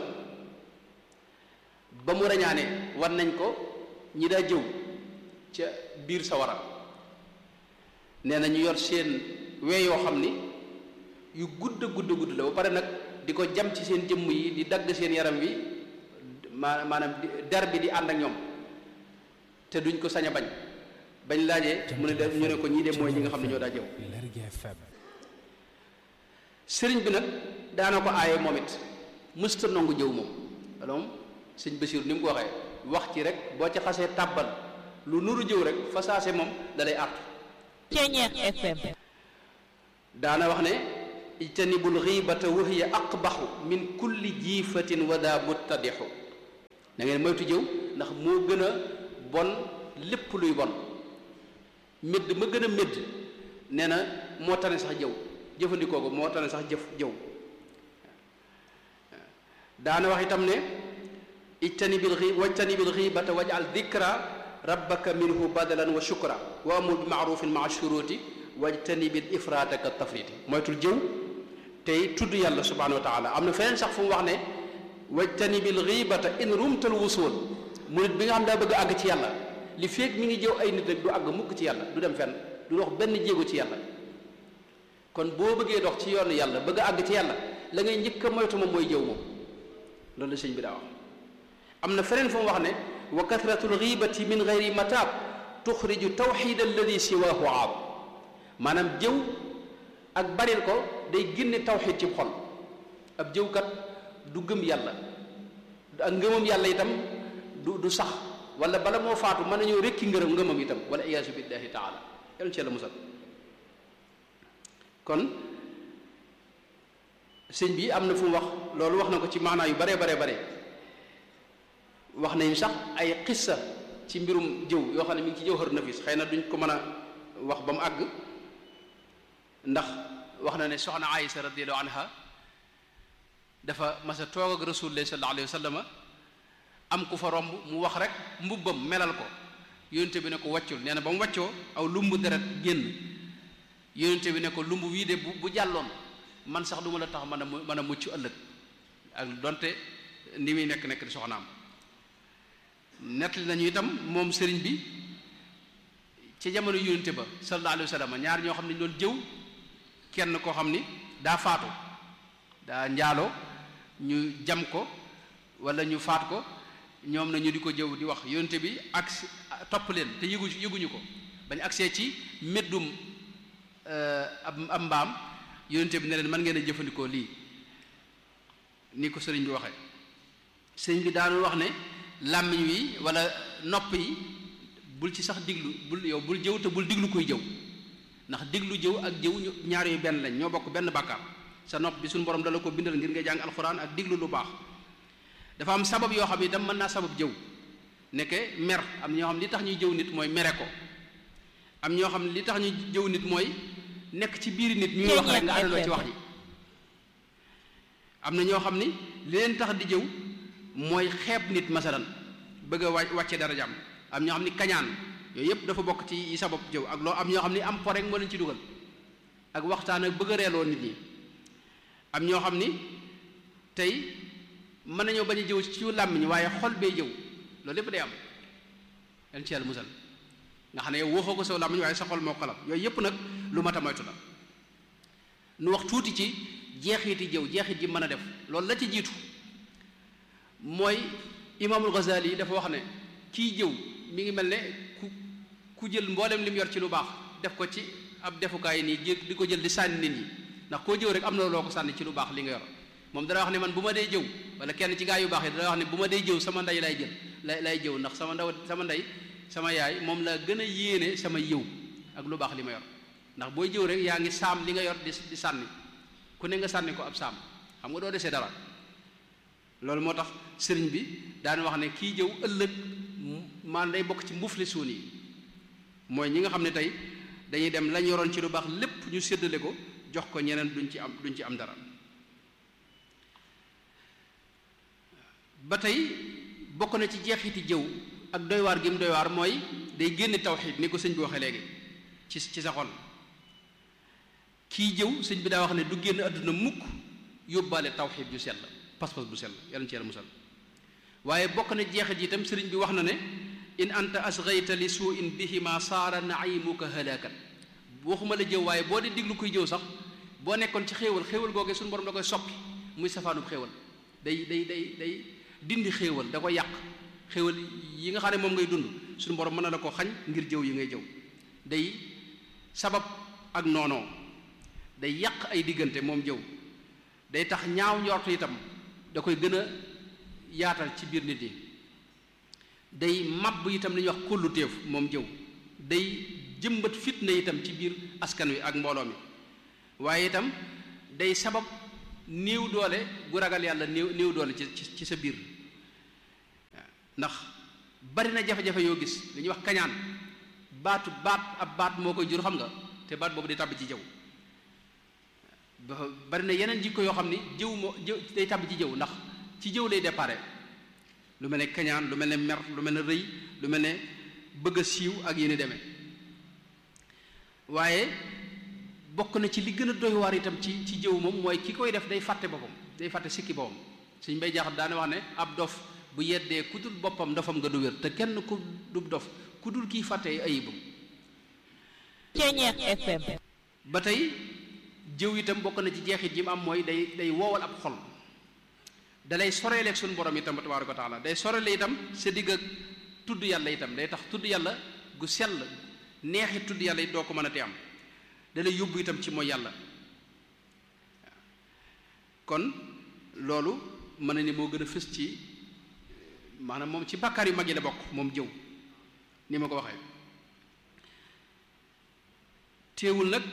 S1: ba mu rañaane war nañ ko ñi daa jëw ca biir sawara nee na ñu yor seen wee yoo xam ni yu gudd gudd gudd la ba pare nag di ko jam ci seen jëmm yi di dagg seen yaram wi maa maanaam der bi di ànd ak ñoom te duñ ko sañ a bañ bañ laajee mu ne de ñu ne ko ñii de mooy ñi nga xam ne ñoo daa jëw sëriñ bi nag daana ko aaye moom it mësta nangu jëw moom loolu moom sëñ Basiir ni mu ko waxee wax ci rek boo ci xasee tàbbal lu nuru jëw rek fa saase moom dalay àttu
S3: Ceeñeex FM
S1: daana wax ne ijtanibul xiibata wa hiya aqbaxu min kulli jiifatin wa daa muttadixu da ngeen moytu jëw ndax moo gën a bon lépp luy bon médd ma gën a médd nee na moo tane sax jëw jëfandikoo ko moo tane sax jëf jëw daana wax itam ne ijtanibil xi wajtanibil xibata wajal dikra rabbaka minhu badalan wa shukra wa amur bi maarufin maa shuruti wajtanibil ifraata ka tafriti moytul jëw tey tudd yàlla subhanahu wa taala am na feneen sax fu mu wax ne wajtanibil xibata in rumtal wusul mu nit bi nga xam daa bëgg a àgg ci yàlla li feeg mi ngi jëw ay nit rek du àgg mukk ci yàlla du dem fenn du dox benn jéego ci yàlla kon boo bëggee dox ci yoonu yàlla bëgg a àgg ci yàlla la ngay njëkk a moytu moom mooy jëw moom loolu la sëñ bi daa wax am na feneen fu mu wax ne wa kathratul ghibati min gayri mataab tuxriju tawxid alladi siwaahu aab maanaam jëw ak baril ko day génne tawxid ci xol ab jëwkat du gëm yàlla ak ngëmam yàlla itam du du sax wala bala moo faatu mën nañoo rekki ngërëm ngëmam itam wala iyaasu billahi taala yàlla ci yàlla musal kon sëñ bi am na fu mu wax loolu wax na ko ci maanaa yu bare bare bare wax nañ sax ay xissa ci mbirum jëw yoo xam ne mi ngi ci jawhar nafis xëy na duñ ko mën a wax ba mu àgg ndax wax na ne soxna Aïsa radiyallahu anha dafa mas a toog ak rasulullah sallallahu alayhi wa sallam am ku fa romb mu wax rek mbubbam melal ko yónente bi ne ko wàccul nee na ba mu wàccoo aw lumbu deret génn yónente bi ne ko lumb wii de bu bu jàlloon man sax du ma la tax mën a mën a mucc ëllëg ak donte ni muy nekk nekk di soxnaam nettali nañu itam moom sëriñ bi ci jamono yónente ba sallallahu alayhi wa sallam ñaar ñoo xam ne ñu doon jëw kenn koo xam ni daa faatu daa njaaloo ñu jam ko wala ñu faat ko ñoom na ñu di ko jëw di wax yónente bi ak topp leen te yëgu yëguñu ko bañ agsee ci meddum ab mbaam yónente bi ne leen mën ngeen a jëfandikoo lii ni ko sëriñ bi waxee sëriñ bi daanul wax ne làmmiñ wi wala nopp yi bul ci sax diglu bul yow bul jëw te bul diglu kuy jëw ndax diglu jëw ak jëw ñaar yooyu benn lañ ñoo bokk benn bàkkaar sa nopp bi suñu borom dala ko bindal ngir nga jàng alxuraan ak diglu lu baax dafa am sabab yoo xam ne itam mën naa sabab jëw nekke mer am ñoo xam li tax ñuy jëw nit mooy mere ko am ñoo xam ne li tax ñuy jëw nit mooy nekk ci biir nit ñuy wax rek nga àndandoo ci wax ji am na ñoo xam ni li leen tax di jëw mooy xeeb nit masalan bëgg a wàcce darajaam am ñoo xam ni kañaan yooyu yëpp dafa bokk ci yi sabab jëw ak loo am ñoo xam ni am po rek moo leen ci dugal ak waxtaan ak bëgg a reeloo nit ñi am ñoo xam ni tey mën nañoo bañ a jëw ci làmmiñ waaye xol bee jëw loolu lépp day am yan ci yàlla musal nga xam ne yow waxoo ko saw làmmiñ waaye sa xol moo xalam yooyu yëpp nag lu mat a moytu la nu wax tuuti ci jeexiti jëw jeexit ji mën a def loolu la ci jiitu mooy imaamul Ghazali dafa wax ne kii jëw mi ngi mel ne ku ku jël mboolem li mu yor ci lu baax def ko ci ab defukaay nii jé di ko jël di sànni nit ñi ndax koo jëw rek am na loo ko sànni ci lu baax li nga yor moom dana wax ne man bu ma dee jëw wala kenn ci gaa yu baax yi dana wax ne bu ma dee jëw sama ndey lay jël lay lay jëw ndax sama ndaw sama ndey sama yaay moom la gën a yéene sama yëw ak lu baax li ma yor ndax booy jëw rek yaa ngi saam li nga yor di di sànni ku ne nga sànni ko ab saam xam nga doo desee dara loolu moo tax sëriñ bi daan wax ne kii jëw ëllëg maan day bokk ci mbufli suun yi mooy ñi nga xam ne tey dañuy dem lañ yoroon ci lu baax lépp ñu séddale ko jox ko ñeneen duñ ci am duñ ci am dara ba tey bokk na ci jeexiti jëw ak doy waar gi mu doy waar mooy day génne tawxiid ni ko sëñ bi waxee léegi ci ci sa xol kii jëw sëñ bi daa wax ne du génn àdduna mukk yóbbaale tawxiid ju sell pas-pas bu sell yàlla ci yàlla musal waaye bokk na jeexit itam sëriñ bi wax na ne in anta asgayta li suu in bihima saara naimuka halakan waxuma la jëw waaye boo di diglu kuy jëw sax boo nekkoon ci xéewal xéewal googee suñu borom da koy soppi muy safaanub xéewal day day day day dindi xéewal da koy yàq xéewal yi nga xam ne moom ngay dund suñu borom mën na la ko xañ ngir jëw yi ngay jëw day sabab ak noonoo day yàq ay diggante moom jëw day tax ñaaw njortu itam da koy gën a yaatal ci biir nit yi day mabb itam li ñuy wax kólluteef moom jëw day jëmbat fitna itam ci biir askan wi ak mbooloo mi waaye itam day sabab néew doole gu ragal yàlla néew néew doole ci ci sa biir ndax bari na jafe-jafe yoo gis li ñuy wax kañaan baatu baat ab baat moo koy jur xam nga te baat boobu day tàbbi ci jëw bari na yeneen jikko yoo xam ni jëw moo jëw day tàbbi ci jëw ndax ci jëw lay déparé lu mel ne kañaan lu mel ne mer lu mel ne rëy lu mel ne bëgg a siiw ak yéen demee waaye bokk na ci li gën a doy waar itam ci ci jëw moom mooy ki koy def day fàtte boppam day fàtte sikki boppam suñ bay jaaxat daane wax ne ab dof bu yeddee ku dul boppam dofam nga du wér te kenn ku du dof ku dul kiy fàtte ayibam
S3: Ceñeex FM
S1: ba tey jëw itam bokk na ci jeexit yi mu am mooy day day woowal ab xol dalay soreeleeg suñu borom itam tabaaraka wa taala day sorele itam sa digg ak tudd yàlla itam day tax tudd yàlla gu sell neexi tudd yàlla it doo ko mën a te am dalay yóbbu itam ci mooy yàlla kon loolu mën na ni moo gën a fës ci maanaam moom ci bàkkaar yu mag yi la bokk moom jëw ni ma ko waxee téewul nag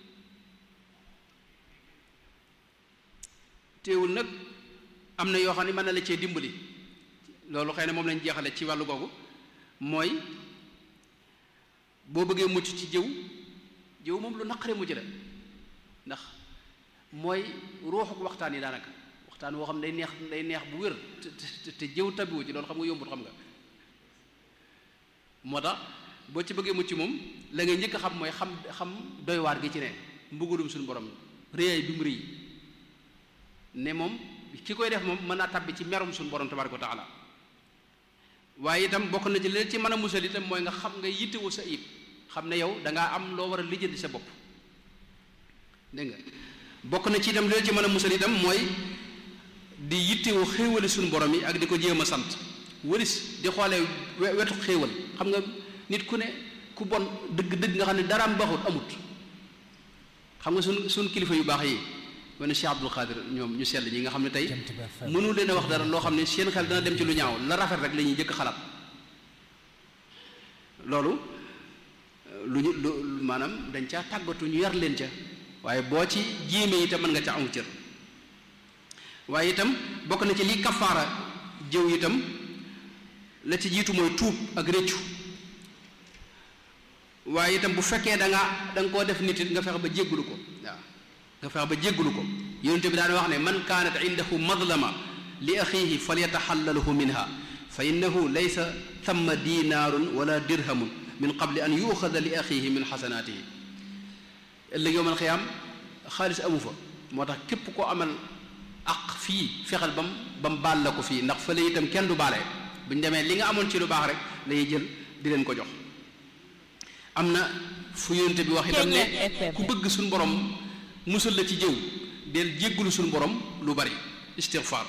S1: téewul nag am na yoo xam ne mën na la cee dimbali loolu xëy na moom lañ jeexale ci wàllu googu mooy boo bëggee mucc ci jëw jëw moom lu naqare mujj la ndax mooy ruuxuk waxtaan yi daanaka waxtaan woo xam day neex day neex bu wér te te jëw tabiwu ci loolu xam nga yombut xam nga moo tax boo ci bëggee mucc moom la ngay njëkk a xam mooy xam xam doy waar gi ci ne mbugalum suñu borom réyaay bi mu rëy ne moom ki koy def moom mën naa tabbi ci merum suñu borom tabaraka wa taala waaye itam bokk na ci leen ci mën a musal itam mooy nga xam nga yittewu sa ayib xam ne yow dangaa am loo war a lijjanti sa bopp dégg nga bokk na ci itam leen ci mën a musal itam mooy di yittewu xéewali suñu borom yi ak di ko jéem a sant wëris di xoolee wetu xéewal xam nga nit ku ne ku bon dëgg dëgg nga xam ne daraam baaxut amut xam nga suñ suñ kilifa yu baax yi wane Cheikh Abdul Xaadir ñoom ñu sell ñi nga xam ne tey mënu leen a wax dara loo xam ne seen xel dana dem ci lu ñaaw la rafet rek la ñuy jëkk xalaat loolu lu ñu lu maanaam dañ caa tàggatu ñu yar leen ca waaye boo ci jéemee itam mën nga ca amu cër waaye itam bokk na ci lii kafaara jëw itam la ci jiitu mooy tuub ak réccu waaye itam bu fekkee da nga da nga koo def nit it nga fexe ba jéggulu ko waaw nga fexe ba jéggulu ko yonente bi daan wax ne man kaanat indahu madlama li axihi falyataxallalahu minha fa innahu laysa thamma dinaarun wala dirhamun min qabli an yuuxada li axihi min xasanaatihi ëllëg yowmal xiyaam xaalis amu fa moo tax képp koo amal aq fii fexel bam ba mu baal la ko fii ndax fële itam kenn du baale bu ñu demee li nga amoon ci lu baax rek lañuy jël di leen ko jox am na fu yonente bi wax itam ne ku bëgg suñu borom musal la ci jëw del jéggulu suñu borom lu bari istighfar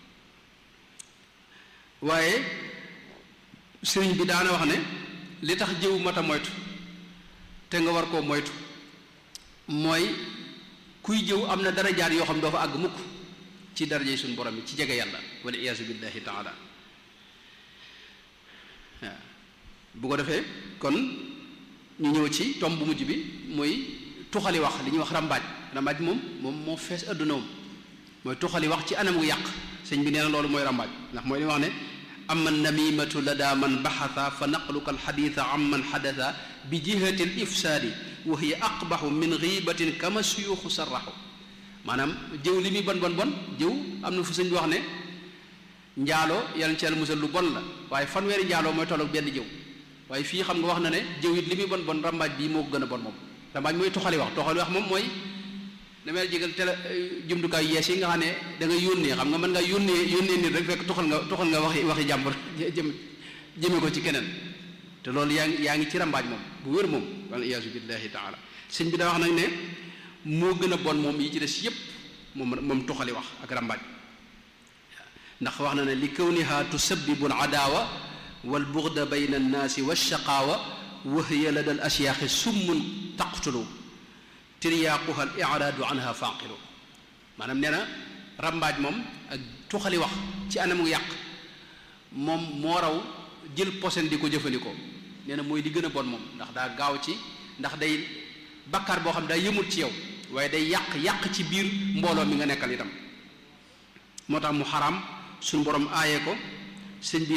S1: waaye sëriñ bi daana wax ne li tax jëw mata moytu te nga war koo moytu mooy kuy jëw am na darajaat yoo xam doo fa àgg mukk ci darajey suñu borom yi ci jege yàlla wala iyaasu billahi taala waaw bu ko defee kon ñu ñëw ci tomb bu mujj bi muy tuxali wax li ñuy wax rambaaj rambaaj moom moom moo fees adduna moom mooy tuxali wax ci anam gu yàq sëñ bi nee na loolu mooy rambaaj ndax mooy li wax ne ama namimatu lada man baxasa fa naqluka alxaditha am man xadasa bi jihati al ifsaadi wa hiya aqbaxu min gibatin kama suyuxu sarraxu maanaam jëw li muy bon bon bon jëw am na fu sëñ bi wax ne njaaloo yàlla ci yàlla musal lu bon la waaye fanweeri njaaloo mooy tolloog benn jëw waaye fii xam nga wax na ne jëw it li muy bon bon rambaaj bii moo ko gën a bon moom rambaaj mooy toxali wax toxali wax moom mooy damay jégal tele jumtukaay yees yi nga xam ne da nga yónnee xam nga mën nga yónnee yónnee nit rek fekk toxal nga toxal nga waxi waxi jàmbur jëm jëme ko ci keneen te loolu yaa ngi yaa ngi ci rambaaj moom bu wér moom wal iyaasu billahi taala sëñ bi daa wax nag ne moo gën a bon moom yi ci des yépp moom moom toxali wax ak rambaaj ndax wax na ne li kawniha tusabbibu al adaawa wal bughda bayna annaasi walshaqaawa wa hiya lada al ashyaaxi summun taqtulu tiryaaquha al iraadu anha faaqilu maanaam nee na rambaaj moom ak tuxali wax ci anam gu yàq moom moo raw jël posen di ko jëfandikoo nee na mooy li gën a bon moom ndax daa gaaw ci ndax day bakkaar boo xam daa yëmul ci yow waaye day yàq yàq ci biir mbooloo mi nga nekkal itam moo tax mu xaraam suñu borom aaye ko sëñ bi